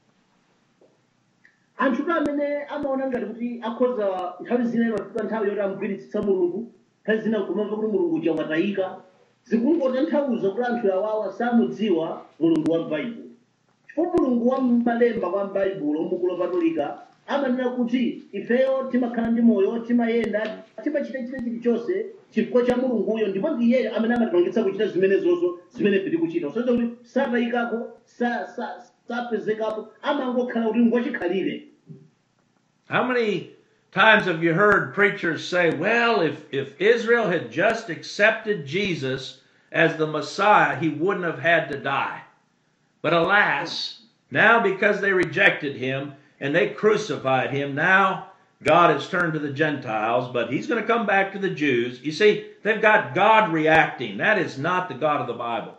anthu tu amene amaona ngati kuti akhoza nthawi zina imafika nthawi yoti amugwiritsitsa mulungu nthawi zina kumamva kuti mulungu uja watayika zikungotanthauza kuti anthu awawa samudziwa mulungu wa m'baibulo chifukwa mulungu wa m'malemba kwa m'baibulo m'buku lopatulika amanena kuti ifeyo timakhala ndi moyo timayenda timachita chita chilichonse chifukwa cha mulunguyo ndipo ndi iyeyo amene amatipangitsa kuchita zimenezozo zimene ife tikuchita kusonyeza kuti satayikapo sa- sa- sapezekapo amangokhala kuti ngochikhalire How many times have you heard preachers say, well, if, if Israel had just accepted Jesus as the Messiah, he wouldn't have had to die? But alas, now because they rejected him and they crucified him, now God has turned to the Gentiles, but he's going to come back to the Jews. You see, they've got God reacting. That is not the God of the Bible.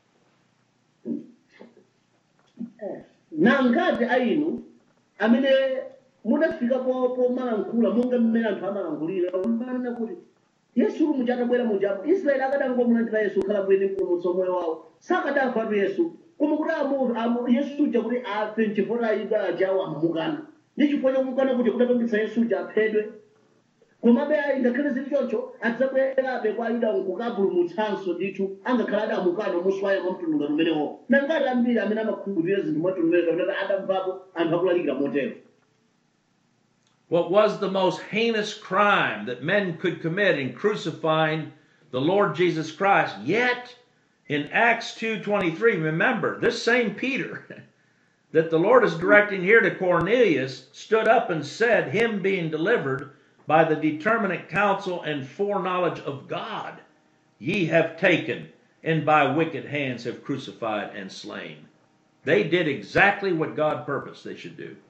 nangati ainu amene mudafika po pomalankhula monga mmene anthu amalankhulira manena kuti yesu uli muja atabwera mujapo israeli akadangomulandira yesu kukhala bwene mpulumutso moyo wawo sakadafatu yesu koma kuti amu- amu- yesu uja kuti afe nchifukwa ayuda ajawo amamukana ndi chifukwa chomukana kuti kudapangitsa yesu uja aphedwe komabe ayi ngakhale zili choncho adzabwerabe kwa ayuda kukapulumutsanso ndithu angakhala adamukana muswayo mwa mtundu ngati umenewo nangati ambiri amene amakhulupirira zinthu mwa mtundu umene kapena adamvapo anthu akulalikira motero What was the most heinous crime that men could commit in crucifying the Lord Jesus Christ? Yet in Acts 2:23, remember, this same Peter that the Lord is directing here to Cornelius stood up and said, him being delivered by the determinate counsel and foreknowledge of God, ye have taken and by wicked hands have crucified and slain. They did exactly what God purposed they should do.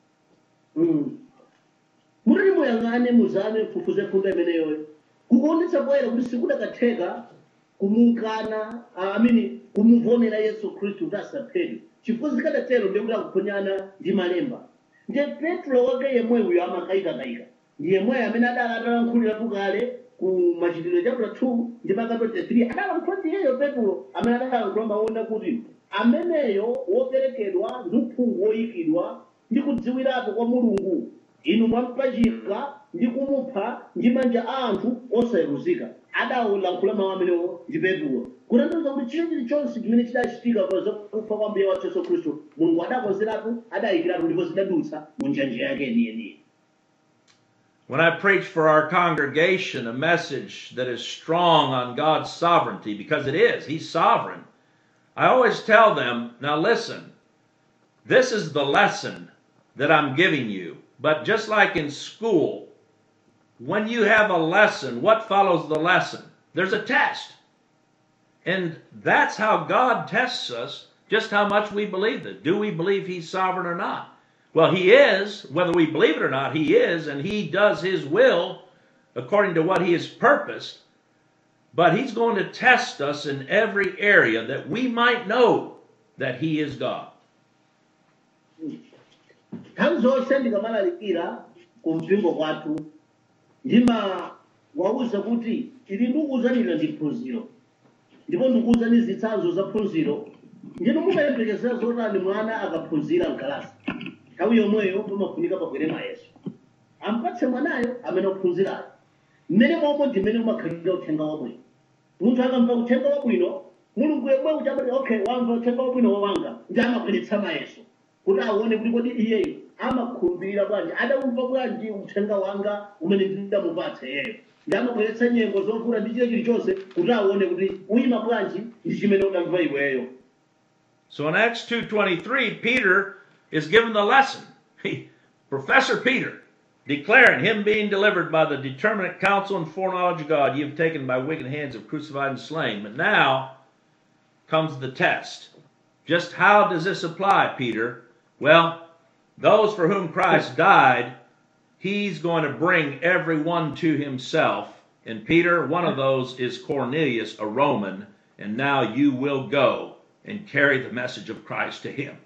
mutati muyang'ane muzame fufuze funda imeneyo kukuonetsa poyera kuti sikudakatheka kumukana amini kumuvonera yesu khristu kuti asaphedwe chifukwa zikadatero ndikuti akuphonyana ndi malemba ndiye petro wake yemweyo amakayikakayika ndi yemweyo amene adala atalankhulirapo kale ku machitidwe chapter 2 ndi maka 23 adalankhula ndiyeyo petro amene adalankhula maona kuti ameneyo woperekedwa ndi uphungu woyikidwa ndi kudziwirapo kwa mulungu inu mwampachika ndi kumupha ndi manja a anthu osayeruzika adalankhula mawu amenewo ndi petro kutanthauza kuti chile chilichonse chimene chidachitika pa zakufa kwa mbuye wathu yesu khristu mulungu adakonzeratu adayikiratu ndipo zidadutsa mu njanja yake yeniyeniye When I preach for our congregation a message that is strong on God's sovereignty, because it is, He's sovereign, I always tell them, now listen, this is the lesson that I'm giving you. But just like in school, when you have a lesson, what follows the lesson? There's a test. And that's how God tests us, just how much we believe it. Do we believe He's sovereign or not? Well, He is, whether we believe it or not, He is, and He does His will according to what He has purposed. But He's going to test us in every area that we might know that He is God. nthawi zonse ndikamalalikira ku mpingo kwathu ndimawawuza kuti ili ndikuwuzanira ndi phunziro ndipo ndikuwuzani zitsanzo za phunziro ndinu mumayembekezera zotani mwana akaphunzira mkalasi nthawi yomweyo pamafunika pabwere mayeso ampatse mwanayo amene ophunzirayo mmene momwe ndimene umakhalira uthenga wabwino munthu akamva uthenga wabwino mulungu yemwe uchamati okay wamva uthenga wabwino wawanga ndi amabweretsa mayeso kuti aone kuti kodi iyeyo amakhulupirira bwanji adamva bwanji uthenga wanga umene ndidamupatsa iyeyo ndi amabweretsa nyengo zovuta ndi chile chilichonse kuti aone kuti uyima bwanji ndi chimene udamva iweyo So in Acts 2.23, Peter is given the lesson. He, Professor Peter, declaring him being delivered by the determinate counsel and foreknowledge of God, you have taken by wicked hands have crucified and slain. But now comes the test. Just how does this apply, Peter? Well, those for whom Christ died, he's going to bring everyone to himself. And Peter, one of those is Cornelius, a Roman, and now you will go and carry the message of Christ to him.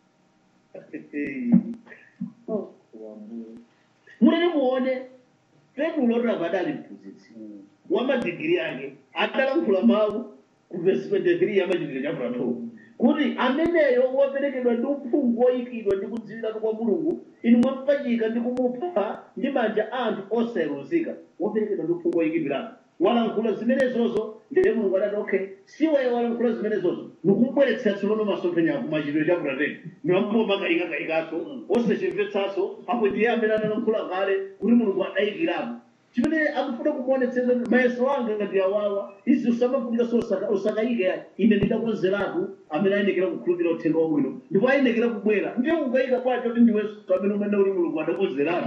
muleni muone petulo tavadali mphunzitsi wa madigiri ake adalankhula mawu ku vesi 23 ya machitidwe chapter 2 kuti ameneyo woperekedwa ndi uphungu woyikidwa ndi kudziwiratu kwa mulungu inu mwapachika ndi kumupha ndi manja a anthu osaweruzika woperekedwa ndi uphungu woyikidwiratu walankhula zimenezozo ndiye mulungu adati okay siwe walankhula zimenezozo nikubweretsa tsopano masomphenya ako machitidwe chapter 10 niwambo makayikakayikaso osachimvetsaso apo ndiye amene analankhula kale kuti mulungu adayikirapo chimene akufuna kumuonetsera mayeso anga ngati awawa izi usamafunika so usaka- usakayike ine ndidakonzeratu amene ayenekera kukhulupirira uthenga wabwino ndipo ayenekera kubwera ndiye ukayika kwacho kuti ndiwenso amene umene uli mulungu adakonzeratu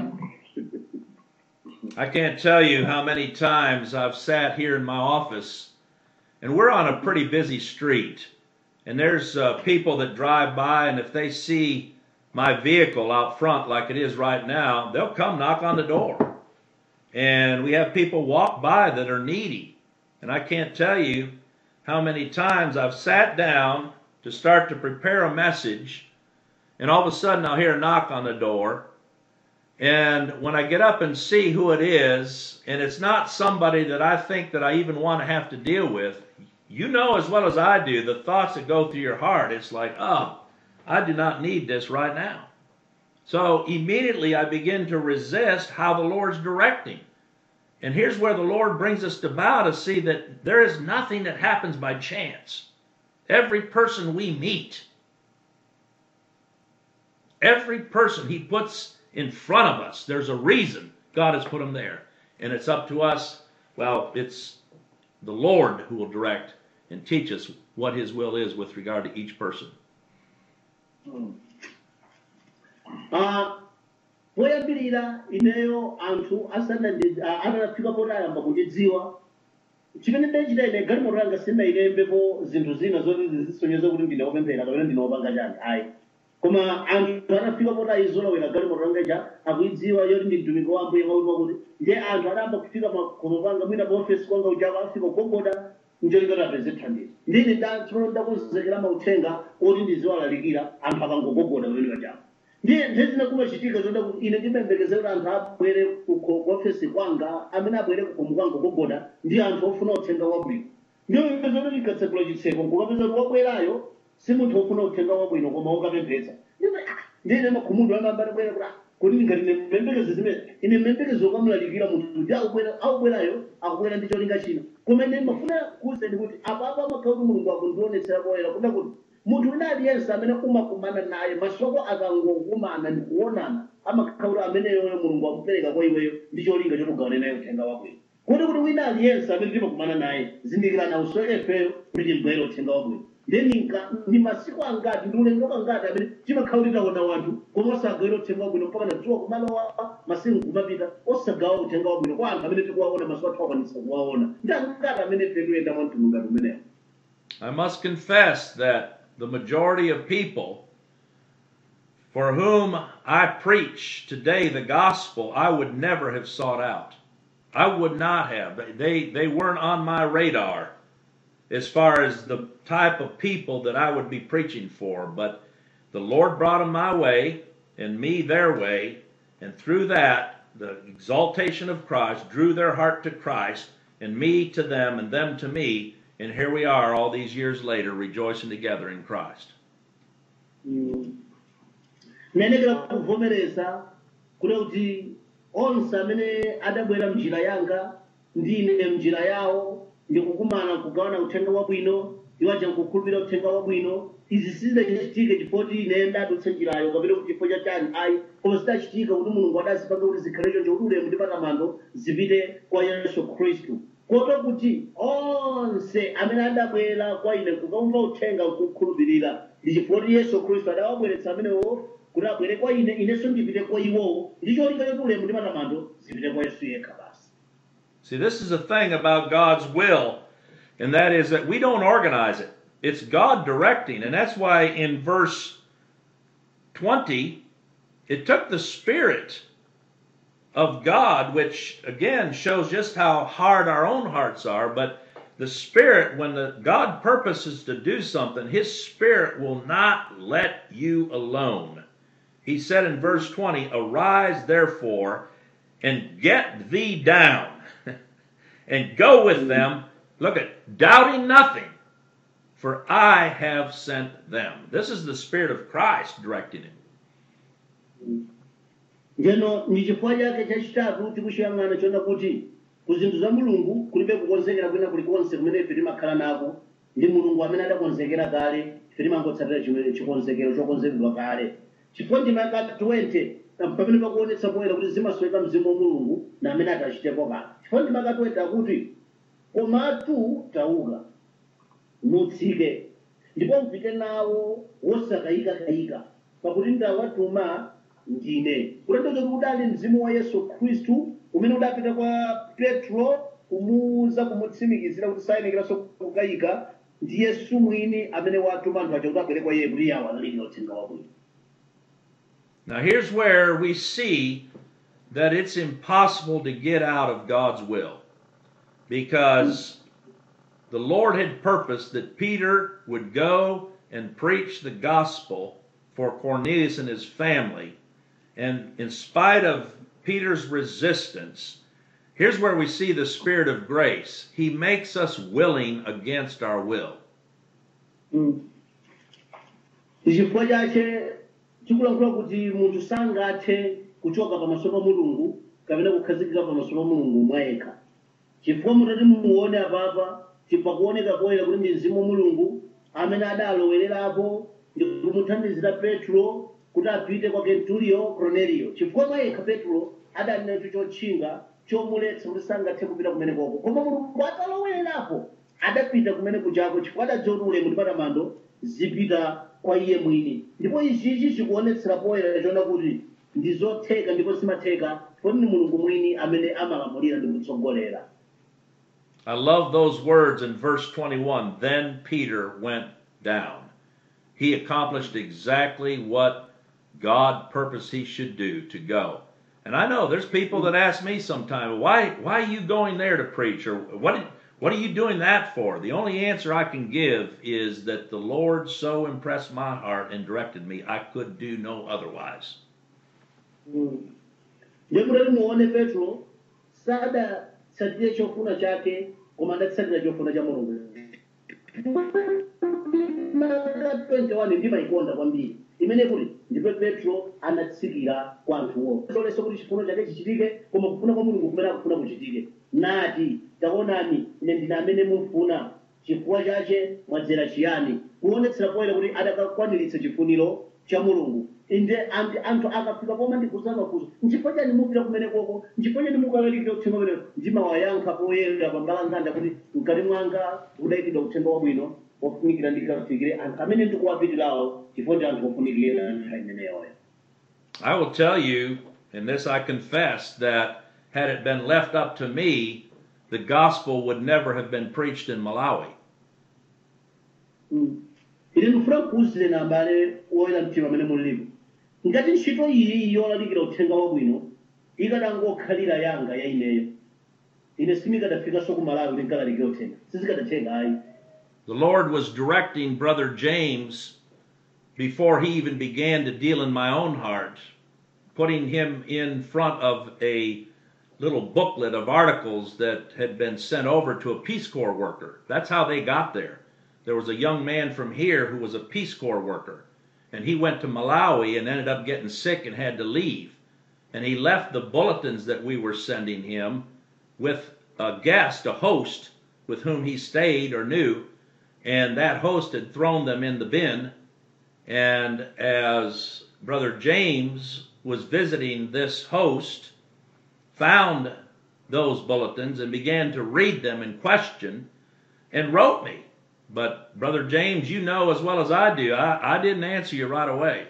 I can't tell you how many times I've sat here in my office, and we're on a pretty busy street, and there's uh, people that drive by, and if they see my vehicle out front like it is right now, they'll come knock on the door. And we have people walk by that are needy. And I can't tell you how many times I've sat down to start to prepare a message, and all of a sudden I'll hear a knock on the door. And when I get up and see who it is, and it's not somebody that I think that I even want to have to deal with, you know as well as I do the thoughts that go through your heart. It's like, oh, I do not need this right now. So immediately I begin to resist how the Lord's directing. And here's where the Lord brings us to bow to see that there is nothing that happens by chance. Every person we meet, every person He puts in front of us, there's a reason God has put them there. And it's up to us, well, it's the Lord who will direct and teach us what His will is with regard to each person. Ah, poyambirira ineyo anthu asanandi atanafika potayamba kundidziwa chimene ndachita ine galimoto yanga sindinayilembepo zinthu zina zoti zizisonyeza kuti ndine wopemphera kapena ndine wopanga chani ayi koma anthu anafika potayizolowera galimoto yanga ja akuidziwa yoti ndi mtumiki wa ambuye mauti wakuti ndiye anthu adayamba kufika makhomo panga mwina pa ofesi kwanga ujako afika kugogoda njolikati apeze thandizo ndine ndatsopano ndakonzekera mauthenga oti ndiziwalalikira anthu akangogogoda pamene pachako ndiye nthawi zina kumachitika zoda kuti ine ndimembekezera kuti anthu abwere ku ofesi kwanga amene abwere kukhomo kwanga kugogoda ndi anthu ofuna uthenga wabwino ndiyo zoti tikatsekula chitseko nkukapeza kuti wabwerayo si munthu ofuna uthenga wabwino koma wokapemphetsa ndine makhumudu amambana bwera kuti ah, kuti ngati ine mmembekeze zimene ine mmembekezo ukamulalikira munthu ndi akubwera akubwerayo akubwera ndi cholinga china koma ine mafuna kuwuzeni kuti apapo amakhala kuti mulungu akundionetsera poyera kuda kuti munthu wina aliyense amene umakumana naye masoko akangokumana ndi kuonana amakhala kuti ameneyoyo mulungu akupereka kwa iweyo ndi cholinga chokugawana naye uthenga wabwino kuti kuti wina aliyense amene timakumana naye zindikirani usweke ifeyo kuti timbwere uthenga wabwino then nka- ndi masiku angati ndi ulendo angati amene timakhala kuti taona wanthu koma osagawira uthenga wabwino mpaka na dzuwa kumalowa masiku kumapita osagawa uthenga wabwino kwa anthu amene tikuwaona maso athu akwanitsa kuwaona ndi angati amene ife tikuyenda mwa mtundu ngati umenewo I must confess that the majority of people for whom I preach today the gospel, I would never have sought out. I would not have. They, they weren't on my radar as far as the type of people that I would be preaching for. But the Lord brought them my way and me their way. And through that, the exaltation of Christ drew their heart to Christ and me to them and them to me. And here we are all these years later rejoicing together in Christ. ndinenekera kuvomereza kuti kuti onse amene adabwera mnjira yanga ndine mnjira yawo ndikukumana kugawana uthenga wabwino iwaja nkukhulupirira uthenga wabwino izi sizidachitike chifukwa ine ndadutsa njirayo kapena kuti chifukwa cha chani ayi koma zidachitika kuti mulungu adazipanga kuti zikhale choncho kuti ulemu ndi matamando zipite kwa yesu khristu koto kuti onse amene adabwera kwa ine kukamva uthenga nkukhulupirira ndi chifukwa kuti yesu khristu adawabweretsa amenewo kuti abwere kwa ine inenso ndipite kwa iwowo ndi cholinga choti ulemu ndi matamando zipite kwa yesu yekha basi See, this is the thing about God's will, and that is that we don't organize it. It's God directing. And that's why in verse 20, it took the Spirit of God, which again shows just how hard our own hearts are, but the Spirit, when the, God purposes to do something, His Spirit will not let you alone. He said in verse 20, Arise therefore and get thee down and go with them. Look at doubting nothing, for I have sent them. This is the Spirit of Christ directing him. njeno ndi chifukwa chake chachitatu tikuchiyang'ana chona kuti ku zinthu za mulungu kulibe kukonzekera kwina kulikonse kumene ife timakhala nako ndi mulungu amene adakonzekera kale ife timangotsatira chimene chikonzekero chokonzeredwa kale chifukwa ndima ya 20 pamene pakuonetsa poyera kuti zimasweka mzimu wa mulungu na amene atachitepo kale chifukwa ndima ya 20 akuti komatu tauka mutsike ndipo mpite nawo wosakayikakayika pakuti ndawatuma ndine kutanthauza kuti udali mzimu wa yesu khristu umene udapita kwa petro kumuwuza kumutsimikizira kuti sayenekeranso kukayika ndi yesu mwini amene watuma anthu aja kuti abwere kwa iye kuti yawo analikira uthenga wabwino Now, here's where we see that it's impossible to get out of God's will because the Lord had purposed that Peter would go and preach the gospel for Cornelius and his family. And in spite of Peter's resistance, here's where we see the Spirit of grace. He makes us willing against our will. chifukwa chache tikulankhula kuti munthu sangathe kuchoka pamaso pa mulungu kapena kukhazikika pamaso pa mulungu mwayekha chifukwa mutati muone apapa pakuoneka poyera kuti ndi mzimu wa mulungu amene adalowererapo ndi kumuthandizira petro kuti apite kwa kenturiyo cornelio chifukwa mwayekha petro adali nacho chotchinga chomuletsa kuti sangathe kupita kumene koko koma mulungu atalowererapo adapita kumene kujako chifukwa adadziwa kuti ulemu ndi matamando zipita kwa iye mwini ndipo ichichi chikuonetsera poyera chona kuti ndi zotheka ndipo simatheka chifukwa ndi mulungu mwini amene amalamulira ndi kutsogolera I love those words in verse 21. Then Peter went down. He accomplished exactly what God purposed he should do to go. And I know there's people that ask me sometime, why, why are you going there to preach? Or what, what are you doing that for? The only answer I can give is that the Lord so impressed my heart and directed me, I could do no otherwise. ndiye mutati muone petro sadatsatire chofuna chake koma adatsatira chofuna cha mulungu twenty-one ndimayikonda kwambiri imene kuti ndipo petro anatsikira kwa anthuwo soleso kuti chifuno chake chichitike koma kufuna kwa mulungu kumene akufuna kuchitike nati taonani ine ndine amene mumfuna chifukwa chache mwadzera chiyani kuonetsera poyera kuti adakakwaniritsa chifuniro cha mulungu inde andi anthu akafika poma ndikuza mafunso nchifukwa chani mupita kumene koko nchifukwa chani mukalalikira uthenga umene ndimawayankha poyera pambalanganda kuti mkati mwanga udayikidwa uthenga wabwino ofunikira ndikafikire anthu amene ndikuwapitirawo chifukwa ndi anthu ofunikira nthawi imeneyoyo I will tell you, and this I confess, that had it been left up to me, the gospel would never have been preached in Malawi. ine ndikufuna kuwuzire na abale woyera mtima amene mulipo ngati ntchito iyi yolalikira uthenga wabwino ikanangokhalira yanga ya ineyo ine simikadafikanso ku malawi kuti nkalalikira uthenga sizikadatheka ayi The Lord was directing Brother James before he even began to deal in my own heart, putting him in front of a little booklet of articles that had been sent over to a Peace Corps worker. That's how they got there. There was a young man from here who was a Peace Corps worker, and he went to Malawi and ended up getting sick and had to leave. And he left the bulletins that we were sending him with a guest, a host with whom he stayed or knew, and that host had thrown them in the bin. And as Brother James was visiting this host, found those bulletins and began to read them and question and wrote me. But Brother James, you know as well as I do, I, I didn't answer you right away.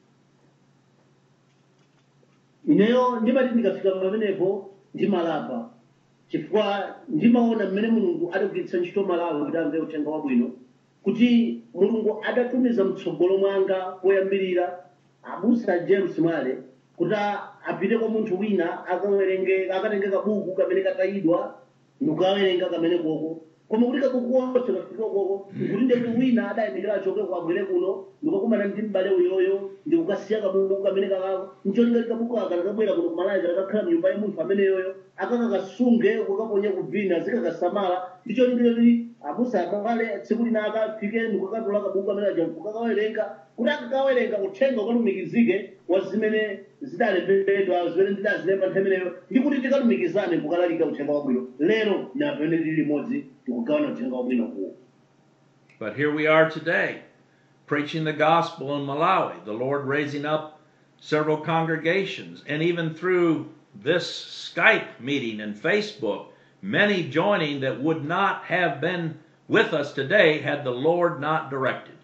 ineyo ndimati ndikafika pamenepo ndimalapa chifukwa ndimaona mmene mulungu adagwiritsa ntchito malawi kuti amve uthenga wabwino kuti mulungu adatumiza mtsogolo mwanga poyambirira abusa james mwale kuti a- apite kwa munthu wina akawerenge akatenge kabuku kamene katayidwa ndikukawerenga kamene koko koma kuti kakukuwonse kafika koko kuti ndekuti wina adayimirira achoke kwabwere kuno ndikukakumana ndi m'bale uyoyo ndikukasiya kabuku kamene kakako ncholinga kabuku aka kakabwera kuno kumalawi kakakhala mnyumba ya munthu amene yoyo akakakasunge kukaponya kubvina zikakasamala ndicholinga kuti abusa akale tsiku lina akafike ndikukatola kabuku kamene aja kukakawerenga kuti akakawerenga uthenga ukalumikizike wa zimene zidalembedwa zimene ndidazilemba nthawi imeneyo ndi kuti tikalumikizane kukalalika uthenga wabwino lero napene tili limodzi tikugawana uthenga wabwino kuwo But here we are today, preaching the gospel in Malawi, the Lord raising up several congregations, and even through this Skype meeting and Facebook, many joining that would not have been with us today had the Lord not directed.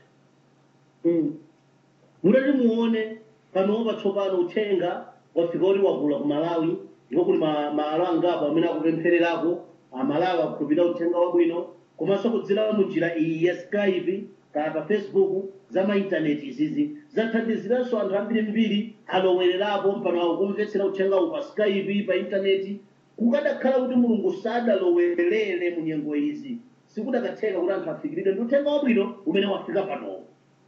mutati muone panopa tsopano uthenga wafika kuti wakula ku malawi ndipo kuli ma- malo angapo amene akupemphererako amalawi akukhulupirira uthenga wabwino komanso kudzera munjira iyi ya skype kaya pa facebook za maintaneti izizi zathandiziranso anthu ambirimbiri alowererapo mpano akumvetsera uthenga uwu pa skype pa intaneti kukadakhala kuti mulungu sadalowerere mu nyengo izi sikudakatheka kuti anthu afikiridwe ndi uthenga wabwino umene wafika panowo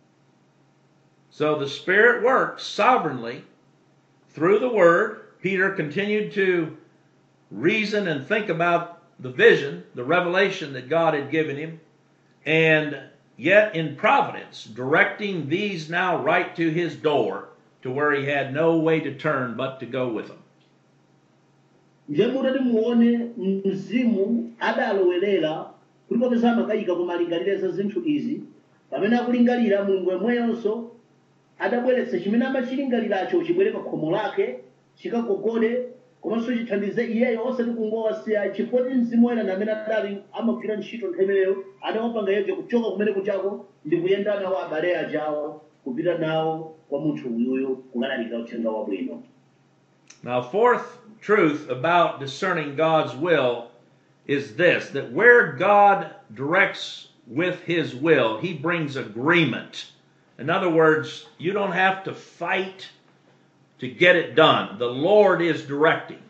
So the Spirit works sovereignly through the Word. Peter continued to reason and think about the vision, the revelation that God had given him, and yet in providence, directing these now right to his door to where he had no way to turn but to go with them. ndiye mutati muone mzimu adalowerera kuti popeza amakayika kumalingalire za zinthu izi pamene akulingalira mulungu yemweyonso adabweretsa chimene amachilingaliracho chibwere pa khomo lake chikagogode komanso chithandize iyeyo osati kungowasiya chifukwa ti mzimu woyera amene adali amagwira ntchito nthawi imeneyo adawapanga yeje kuchoka kumene kuchako ndi kuyenda nawo abale ajawo kupita nawo kwa munthu uyuyo kukalalika uthenga wabwino Now, fourth truth about discerning God's will is this that where God directs with his will, he brings agreement. In other words, you don't have to fight to get it done. The Lord is directing.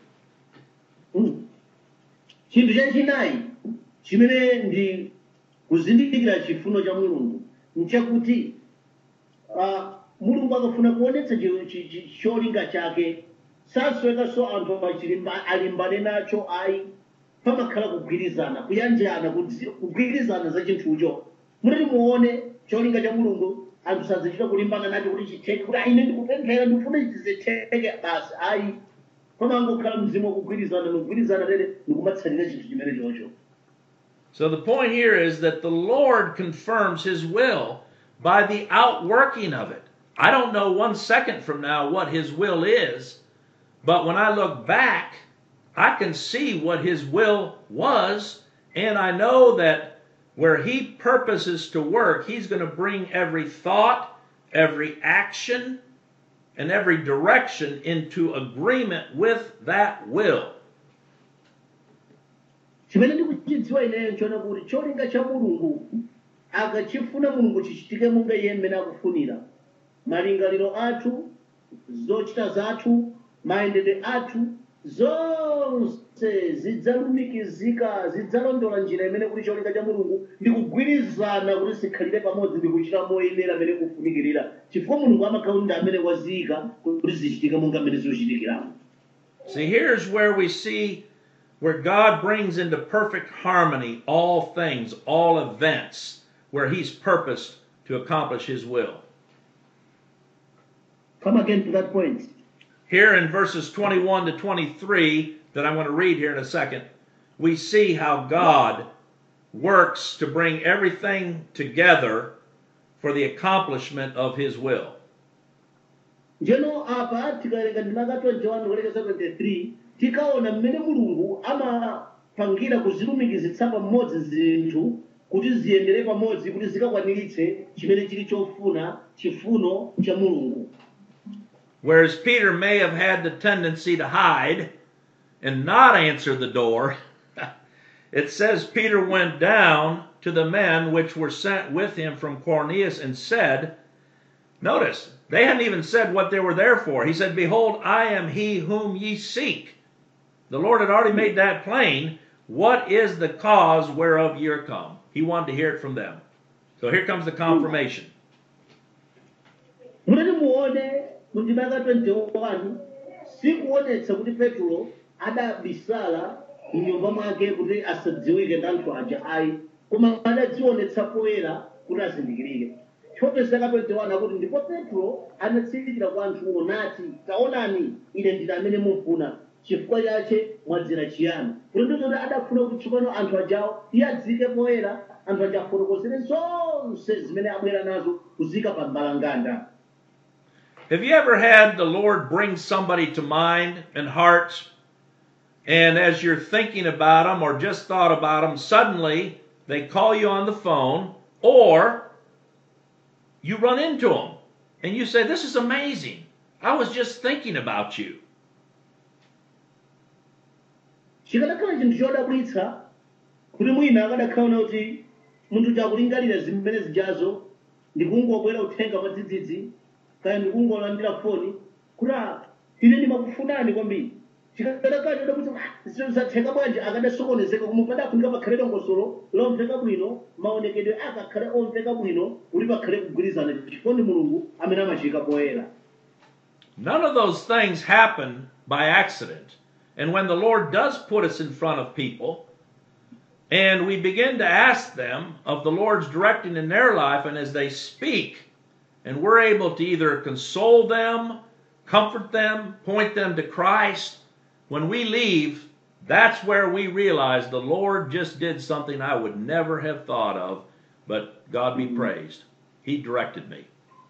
chinthu chachinayi chimene ndi kuzindikira chifuno cha mulungu nchakuti ah, mulungu akafuna kuonetsa chi- chi- chi- cholinga chake saswekanso anthu achilimba- alimbane nacho ayi pamakhala kugwirizana kuyanjana kudzi- kugwirizana za chinthucho mutati muone cholinga cha mulungu anthu sazichita kulimbana nacho kuti chitheke kuti aine ndikupemphera ndikufuna chizitheke basi ayi pamangokhala mzimu wakugwirizana nokugwirizana tere ndikumatsalira chinthu chimene chocho So the point here is that the Lord confirms his will by the outworking of it. I don't know one second from now what his will is, but when I look back, I can see what his will was, and I know that where he purposes to work, he's going to bring every thought, every action, and every direction into agreement with that will. chimene ndikuchidziwa ineyo nchona kuti cholinga cha mulungu akachifuna mulungu chichitike monga iye mmene akufunira malingaliro athu zochita zathu mayendedwe athu zonse zidzalumikizika zidzalondola njira imene kuti cholinga cha mulungu ndi kugwirizana kuti zikhalire pamodzi ndi kuchita moyenera amene kufunikirira chifukwa mulungu amakhala ndi amene waziyika kuti zichitike monga mmene zikuchitikiramo See, here's where we see where God brings into perfect harmony all things, all events, where He's purposed to accomplish His will. come again to that point Here in verses 21 to 23, that I'm going to read here in a second, we see how God works to bring everything together for the accomplishment of His will. njeno apa tikawerenga ndimaka 21 kulekeza 23 tikaona mmene mulungu amapangira kuzilumikizitsa pamodzi zinthu kuti ziyendere pamodzi kuti zikakwaniritse chimene chili chofuna chifuno cha mulungu Whereas Peter may have had the tendency to hide and not answer the door, it says Peter went down to the men which were sent with him from Cornelius and said, Notice, they hadn't even said what they were there for. He said, Behold, I am he whom ye seek. The Lord had already made that plain. What is the cause whereof ye are come? He wanted to hear it from them. So here comes the confirmation. mutati muone mundimaka 21 sikuonetsa kuti petro adabisala mnyumba mwake kuti asadziwike ndi anthu aja ayi koma adadzionetsa poyera kuti azindikirike chopesaka 21 akuti ndipo petro anatsikira kwa anthuwo nati taonani ine ndine amene mumfuna chifukwa chache mwadzera chiyani kuti ndizoti adafuna kuti tsopano anthu ajawo iye adzike poyera anthu aja afotokozere zonse zimene abwera nazo kuzika pa mbalanganda Have you ever had the Lord bring somebody to mind and heart, and as you're thinking about them or just thought about them, suddenly they call you on the phone, or you run into them and you say, This is amazing. I was just thinking about you. chikanakhala chinthu chodabwitsa kuti mwina akadakhala kuti munthu chakulingalira zimene zijazo ndikungobwera uthenga mwadzidzidzi kaya ndikungolandira foni kuti "Ah, ine ndimakufunani kwambiri chikanakhala chodabwitsa zatheka bwanji akadasokonezeka koma padafunika pakhale dongosolo lomveka bwino maonekedwe akakhale omveka bwino kuti pakhale kugwirizana chifukwa ndi mulungu amene amachika poyera None of those things happen by accident. And when the Lord does put us in front of people, and we begin to ask them of the Lord's directing in their life, and as they speak, and we're able to either console them, comfort them, point them to Christ, when we leave, that's where we realize the Lord just did something I would never have thought of, but God be praised. He directed me.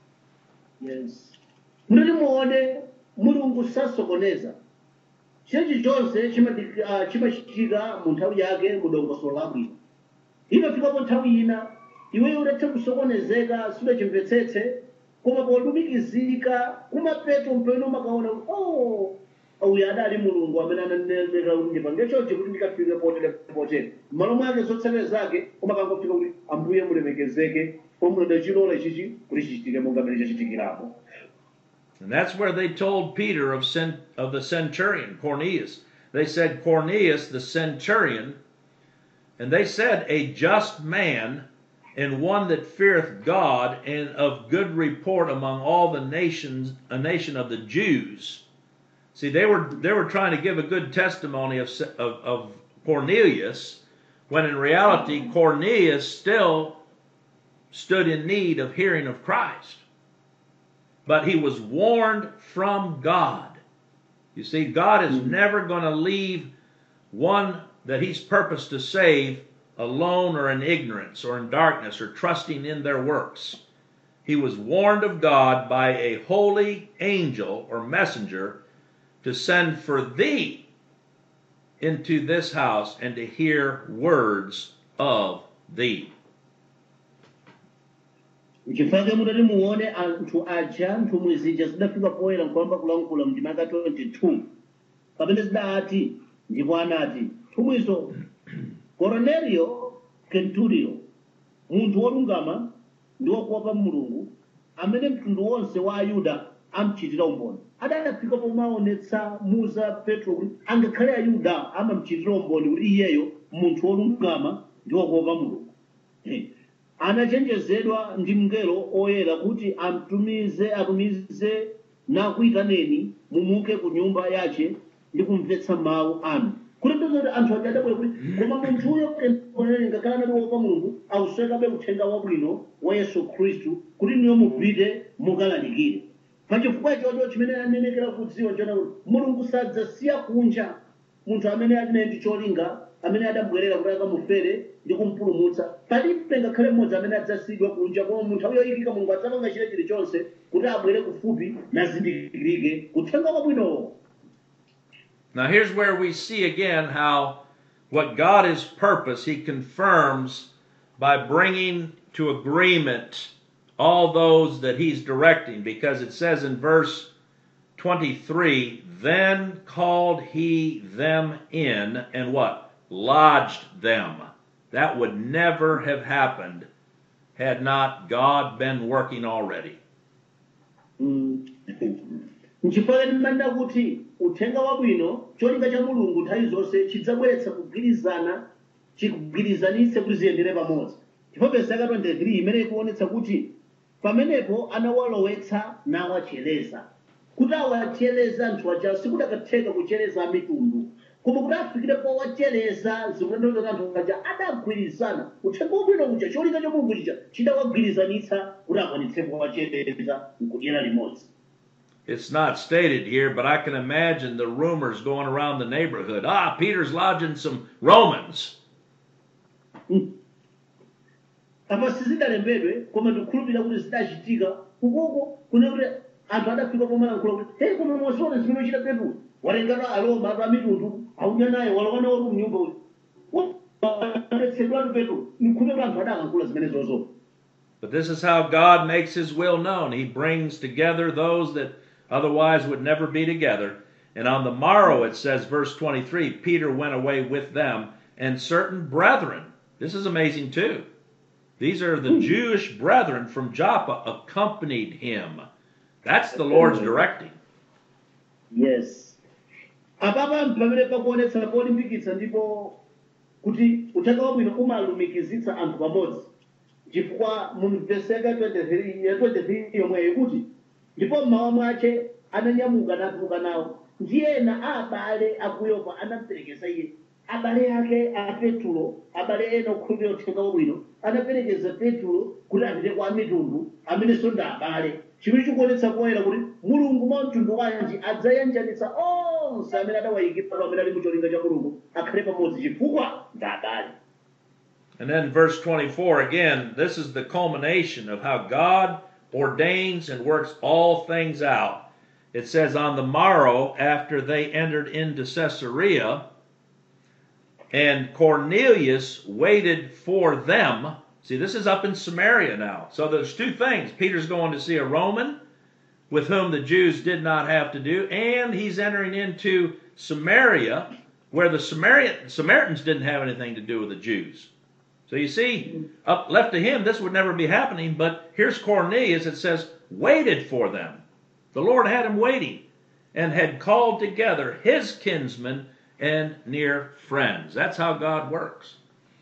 yes mutati muone mulungu sasokoneza chenchi chonse chimati- ah, chimachitika mu nthawi yake mu dongosolo labwino imafikapo nthawi ina iweyo udatha kusokonezeka sudachimvetsetse koma polumikizika kumapeto mpeno makaona kuti oh uyu adali mulungu amene ananeneka kuti ndipange chonchi kuti ndikafike potere potere m'malo mwake zotsatira zake umakangofika kuti ambuye mulemekezeke pomwe ndachilola chichi kuti chichitike monga mmene chachitikirapo And that's where they told Peter of, cent- of the centurion, Cornelius. They said, Cornelius, the centurion, and they said, a just man and one that feareth God and of good report among all the nations, a nation of the Jews. See, they were, they were trying to give a good testimony of, of, of Cornelius, when in reality, Cornelius still stood in need of hearing of Christ but he was warned from God. You see, God is never going to leave one that he's purposed to save alone or in ignorance or in darkness or trusting in their works. He was warned of God by a holy angel or messenger to send for thee into this house and to hear words of thee. nchifukwa mutati muone anthu aja nthumwi zija zidafika poyera nkuyamba kulankhula mndimaka 22 pamene zidati ndipo anati nthumwizo cornelio kenturio munthu wolungama ndi wokuopa mulungu amene mtundu wonse wa ayuda amchitira umboni adafika pomaonetsa muza petro kuti angakhale ayuda amamchitira umboni kuti iyeyo munthu wolungama ndi wokuopa mulungu Eh, anachenjezedwa ndi mngelo oyera kuti amtumize atumize nakuyitaneni mumuke ku nyumba yace ndi kumvetsa mawu anu kuti ndizoti anthu aja adabwera kuti koma munthuyo kenoneni ngakhale anati wopa mulungu auswekabe uthenga wabwino wa yesu khristu kuti niyo mupite mukalalikire pachifukwa chocho chimene anenekera kudziwa chona kuti mulungu sadzasiya kunja munthu amene ali naye ndi cholinga amene adabwerera kuti akamufere ndi kumpulumutsa palibe ngakhale mmodzi amene adzasiyidwa kunja koma munthu ayo yoyikika mulungu adzapanga chile chilichonse kuti abwere kufupi nazindikirike uthenga wabwinowo Now, here's where we see again how what God has purpose, He confirms by bringing to agreement all those that He's directing, because it says in verse 23 Then called He them in and what? Lodged them. That would never have happened had not God been working already. nchifukwa ndimanena kuti uthenga wabwino cholinga cha mulungu nthawi zonse chidzabweretsa kugwirizana chikugwirizanitse kuti ziyendere pamodzi ndipo vesi yaka 23 imene ikuonetsa kuti pamenepo anawalowetsa nawacheleza kuti awacheleza anthu aja sikudakatheka kucheleza mitundu koma kuti afikire powacheleza zikutanthauza kuti anthu aja adagwirizana uthenga wabwino kuja cholinga cha mulungu chija chidawagwirizanitsa kuti akwanitse powacheleza nkudyera limodzi It's not stated here, but I can imagine the rumors going around the neighborhood. Ah, Peter's lodging some Romans. apa sizidalembedwe koma ndikukhulupirira kuti zidachitika ukoko kune kuti anthu adafika pomalankhula kuti hey koma mwasiona zimene uchita petro watengatu aloma atu amitundu aunya naye walowa nawo tu mnyumba uti adetsedwatu petro ndikhulupirira kuti anthu adalankhula zimene zozo But this is how God makes his will known. He brings together those that otherwise would never be together. And on the morrow, it says, verse 23, Peter went away with them, and certain brethren. This is amazing too. These are the Jewish brethren from Joppa accompanied him. That's the Lord's directing. yes apapa pamene pakuonetsa polimbikitsa ndipo kuti uthenga wabwino umalumikizitsa anthu pamodzi chifukwa mu vesi yaka 23 ya 23 yomweyo kuti ndipo mmawa mwache ananyamuka natuluka nawo ndiyena a abale akuyopa anamuperekeza iye abale ake a petulo abale ena okhulupirira uthenga wabwino anaperekeza petulo kuti apite kwa mitundu amenenso ndi abale chimene chikuonetsa poyera kuti mulungu mwa mtundu wanji adzayanjanitsa onse amene adawayikira amene ali mu cholinga cha mulungu akhale pamodzi chifukwa ndi abale And then verse 24 again, this is the culmination of how God ordains and works all things out. It says, On the morrow, after they entered into Caesarea, and Cornelius waited for them. See, this is up in Samaria now. So there's two things. Peter's going to see a Roman with whom the Jews did not have to do, and he's entering into Samaria where the Samaritan, Samaritans didn't have anything to do with the Jews. So you see, up left to him, this would never be happening, but here's Cornelius, it says, waited for them. The Lord had him waiting and had called together his kinsmen and near friends. That's how God works.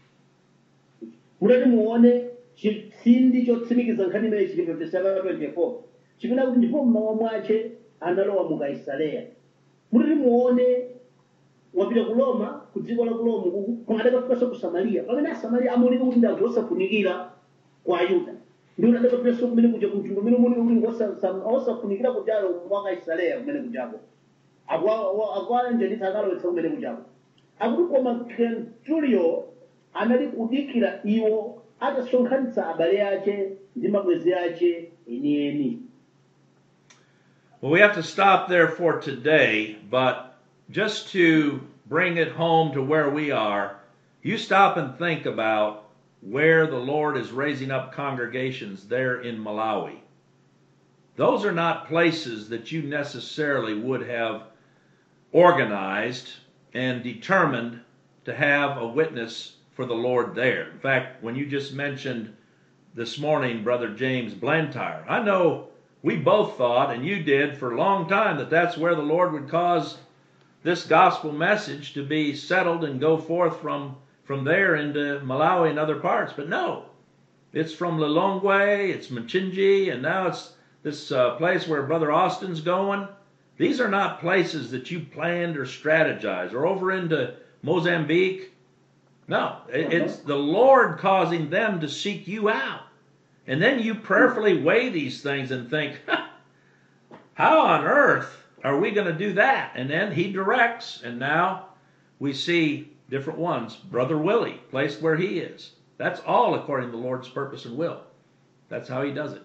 mutati muone chitsindi chotsimikiza nkhani imene chili pa vesi yaka 24 chipena kuti ndipo mmawa mwache analowa mu kaisareya mutati muone wapita ku roma ku dziko la ku roma uku koma adakafikanso ku samariya pamene asamariya amaoneka kuti ndi anthu osafunikira kwa ayuda ndiwo adakafikanso kumene kuja kumtundu umene umaoneka kuti ngosa- osafunikira kujalo kwa kaisareya kumene kujako akuwayanjanitsa akalowetsa kumene kujako akuti koma kentulio anali kudikira iwo atasonkhanitsa abale ache ndi mabwenzi ache enieni Well, we have to stop there for today, but just to bring it home to where we are, you stop and think about where the Lord is raising up congregations there in Malawi. Those are not places that you necessarily would have organized and determined to have a witness for the Lord there. In fact, when you just mentioned this morning, Brother James Blantyre, I know we both thought, and you did for a long time, that that's where the Lord would cause this gospel message to be settled and go forth from, from there into Malawi and other parts. But no, it's from Lilongwe, it's Machinji, and now it's this uh, place where Brother Austin's going. These are not places that you planned or strategized, or over into Mozambique. No, it- it's the Lord causing them to seek you out. And then you prayerfully weigh these things and think, how on earth are we going to do that? And then he directs, and now we see different ones. Brother Willie, placed where he is. That's all according to the Lord's purpose and will. That's how he does it.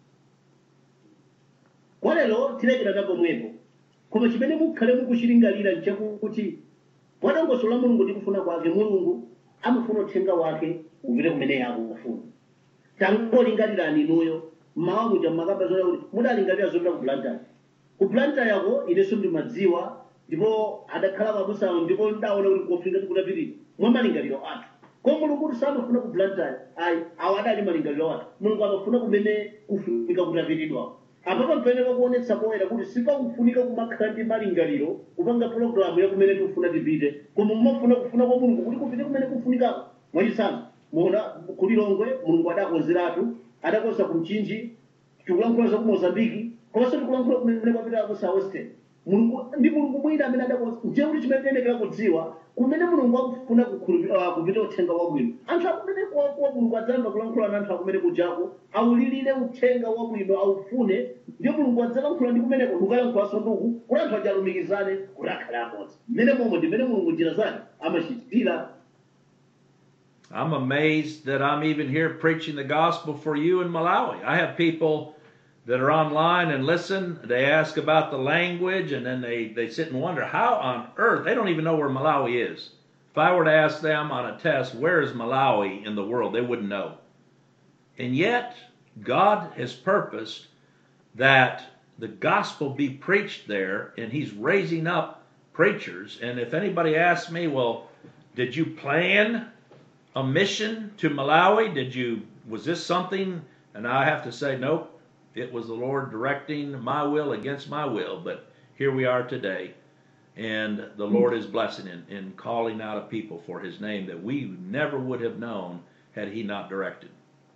kwa lero tilekera pomwepo koma chimene mukhale mukuchilingalira nchakuti mwadongosolo la mulungu ndi kufuna kwake mulungu amafuna uthenga wake upite kumene akufuna tangolingalirani inuyo mmawa muja mmakamba zoona kuti mudalingalira zopita ku blantyre ku blantyre yako inenso ndimadziwa ndipo adakhala pabusawo ndipo ndaona kuti kofika tikutapirira mwa malingaliro athu ko mulungu kuti samafuna ku blantyre ayi awo adali malingaliro athu mulungu amafuna kumene kufunika kutapiridwa apa pampeneka kuonetsa poyera kuti sipakufunika kumakhala ndi malingaliro kupanga pulogalamu ya kumene tikufuna tipite koma mumafuna kufuna kwa mulungu kuti kupite kumene kufunikako mwachisanu muona kulilongwe mulungu adakonzeratu adakonza ku mchinji tikulankhula za ku mozambiki komanso tikulankhula kumene kwapita ku southwestern mulungu ndi mulungu mwina amene adakonza nje kuti chimene tiyenekera kudziwa kumene mulungu akufuna kukhulupirira- ah, kupita uthenga wabwino anthu akumene kwa kwa mulungu adzayamba kulankhula na anthu akumene kujako awulirire uthenga wabwino awufune ndiye mulungu adzalankhula ndi kumeneko ndikukalankhulaso nduku kuti anthu ajalumikizane kuti akhale amodzi mmene momwe ndimene mulungu njira zake amachitira I'm amazed that I'm even here preaching the gospel for you in Malawi. I have people that are online and listen. They ask about the language and then they, they sit and wonder how on earth, they don't even know where Malawi is. If I were to ask them on a test, where is Malawi in the world, they wouldn't know. And yet, God has purposed that the gospel be preached there, and He's raising up preachers. And if anybody asks me, well, did you plan a mission to Malawi? Did you was this something? And I have to say, nope. It was the Lord directing my will against my will. But here we are today, and the Lord is blessing in, in calling out a people for His name that we never would have known had He not directed.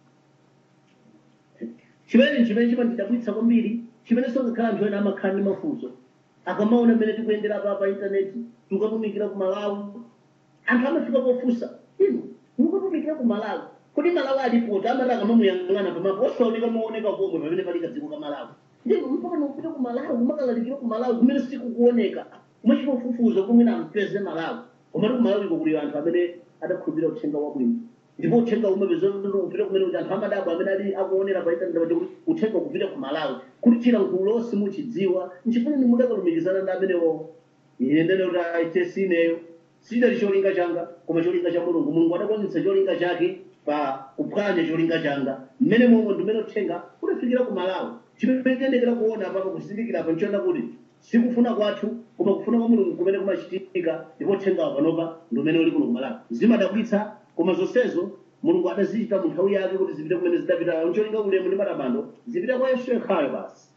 chimene chimene chimandidabwitsa kwambiri chimene songakhala anthu ena amakhala ndi mafunso akamaona mmene tikuyendera pa pa intaneti tikatumikira ku malawi anthu amafika pofunsa inu mukutumikira ku malawi kodi malawi alipoti amati akamamuyang'ana pamapo osaoneka maoneka komwe pamene pali kadziko ka malawi ndinu mpaka nokupita ku malawi kumakalalikira ku malawi kumene sikukuoneka kumachita ufufuza kumwina ampeze malawi komati ku malawi kuli anthu amene adakhulupirira uthenga wabwino ndipo uthenga umapeza upita kumene kuti anthu amadabwa amene ali akuonera pa intaneti pati kuti uthenga kupita ku malawi kuti chilankhulo lonse muchidziwa nchifukwa ni mudakalumikizana ndi amenewo ine ndene kuti aite sineyo sidali cholinga changa koma cholinga cha mulungu mulungu adakwaniritsa cholinga chake pa kuphwanya cholinga changa mmene momwe ndimene uthenga udafikira ku malawi chimene tiyendekera kuona papa kusindikira apa nchoona kuti sikufuna kwathu koma kufuna kwa mulungu kumene kumachitika ndipo uthengawo panopa ndi umene uli kuno ku malawi zimadabwitsa koma zonsezo mulungu adazichita mu nthawi yake kuti zipite kumene zidapita ncholinga ulemu ndi matamando zipita kwa yesu yekhayo basi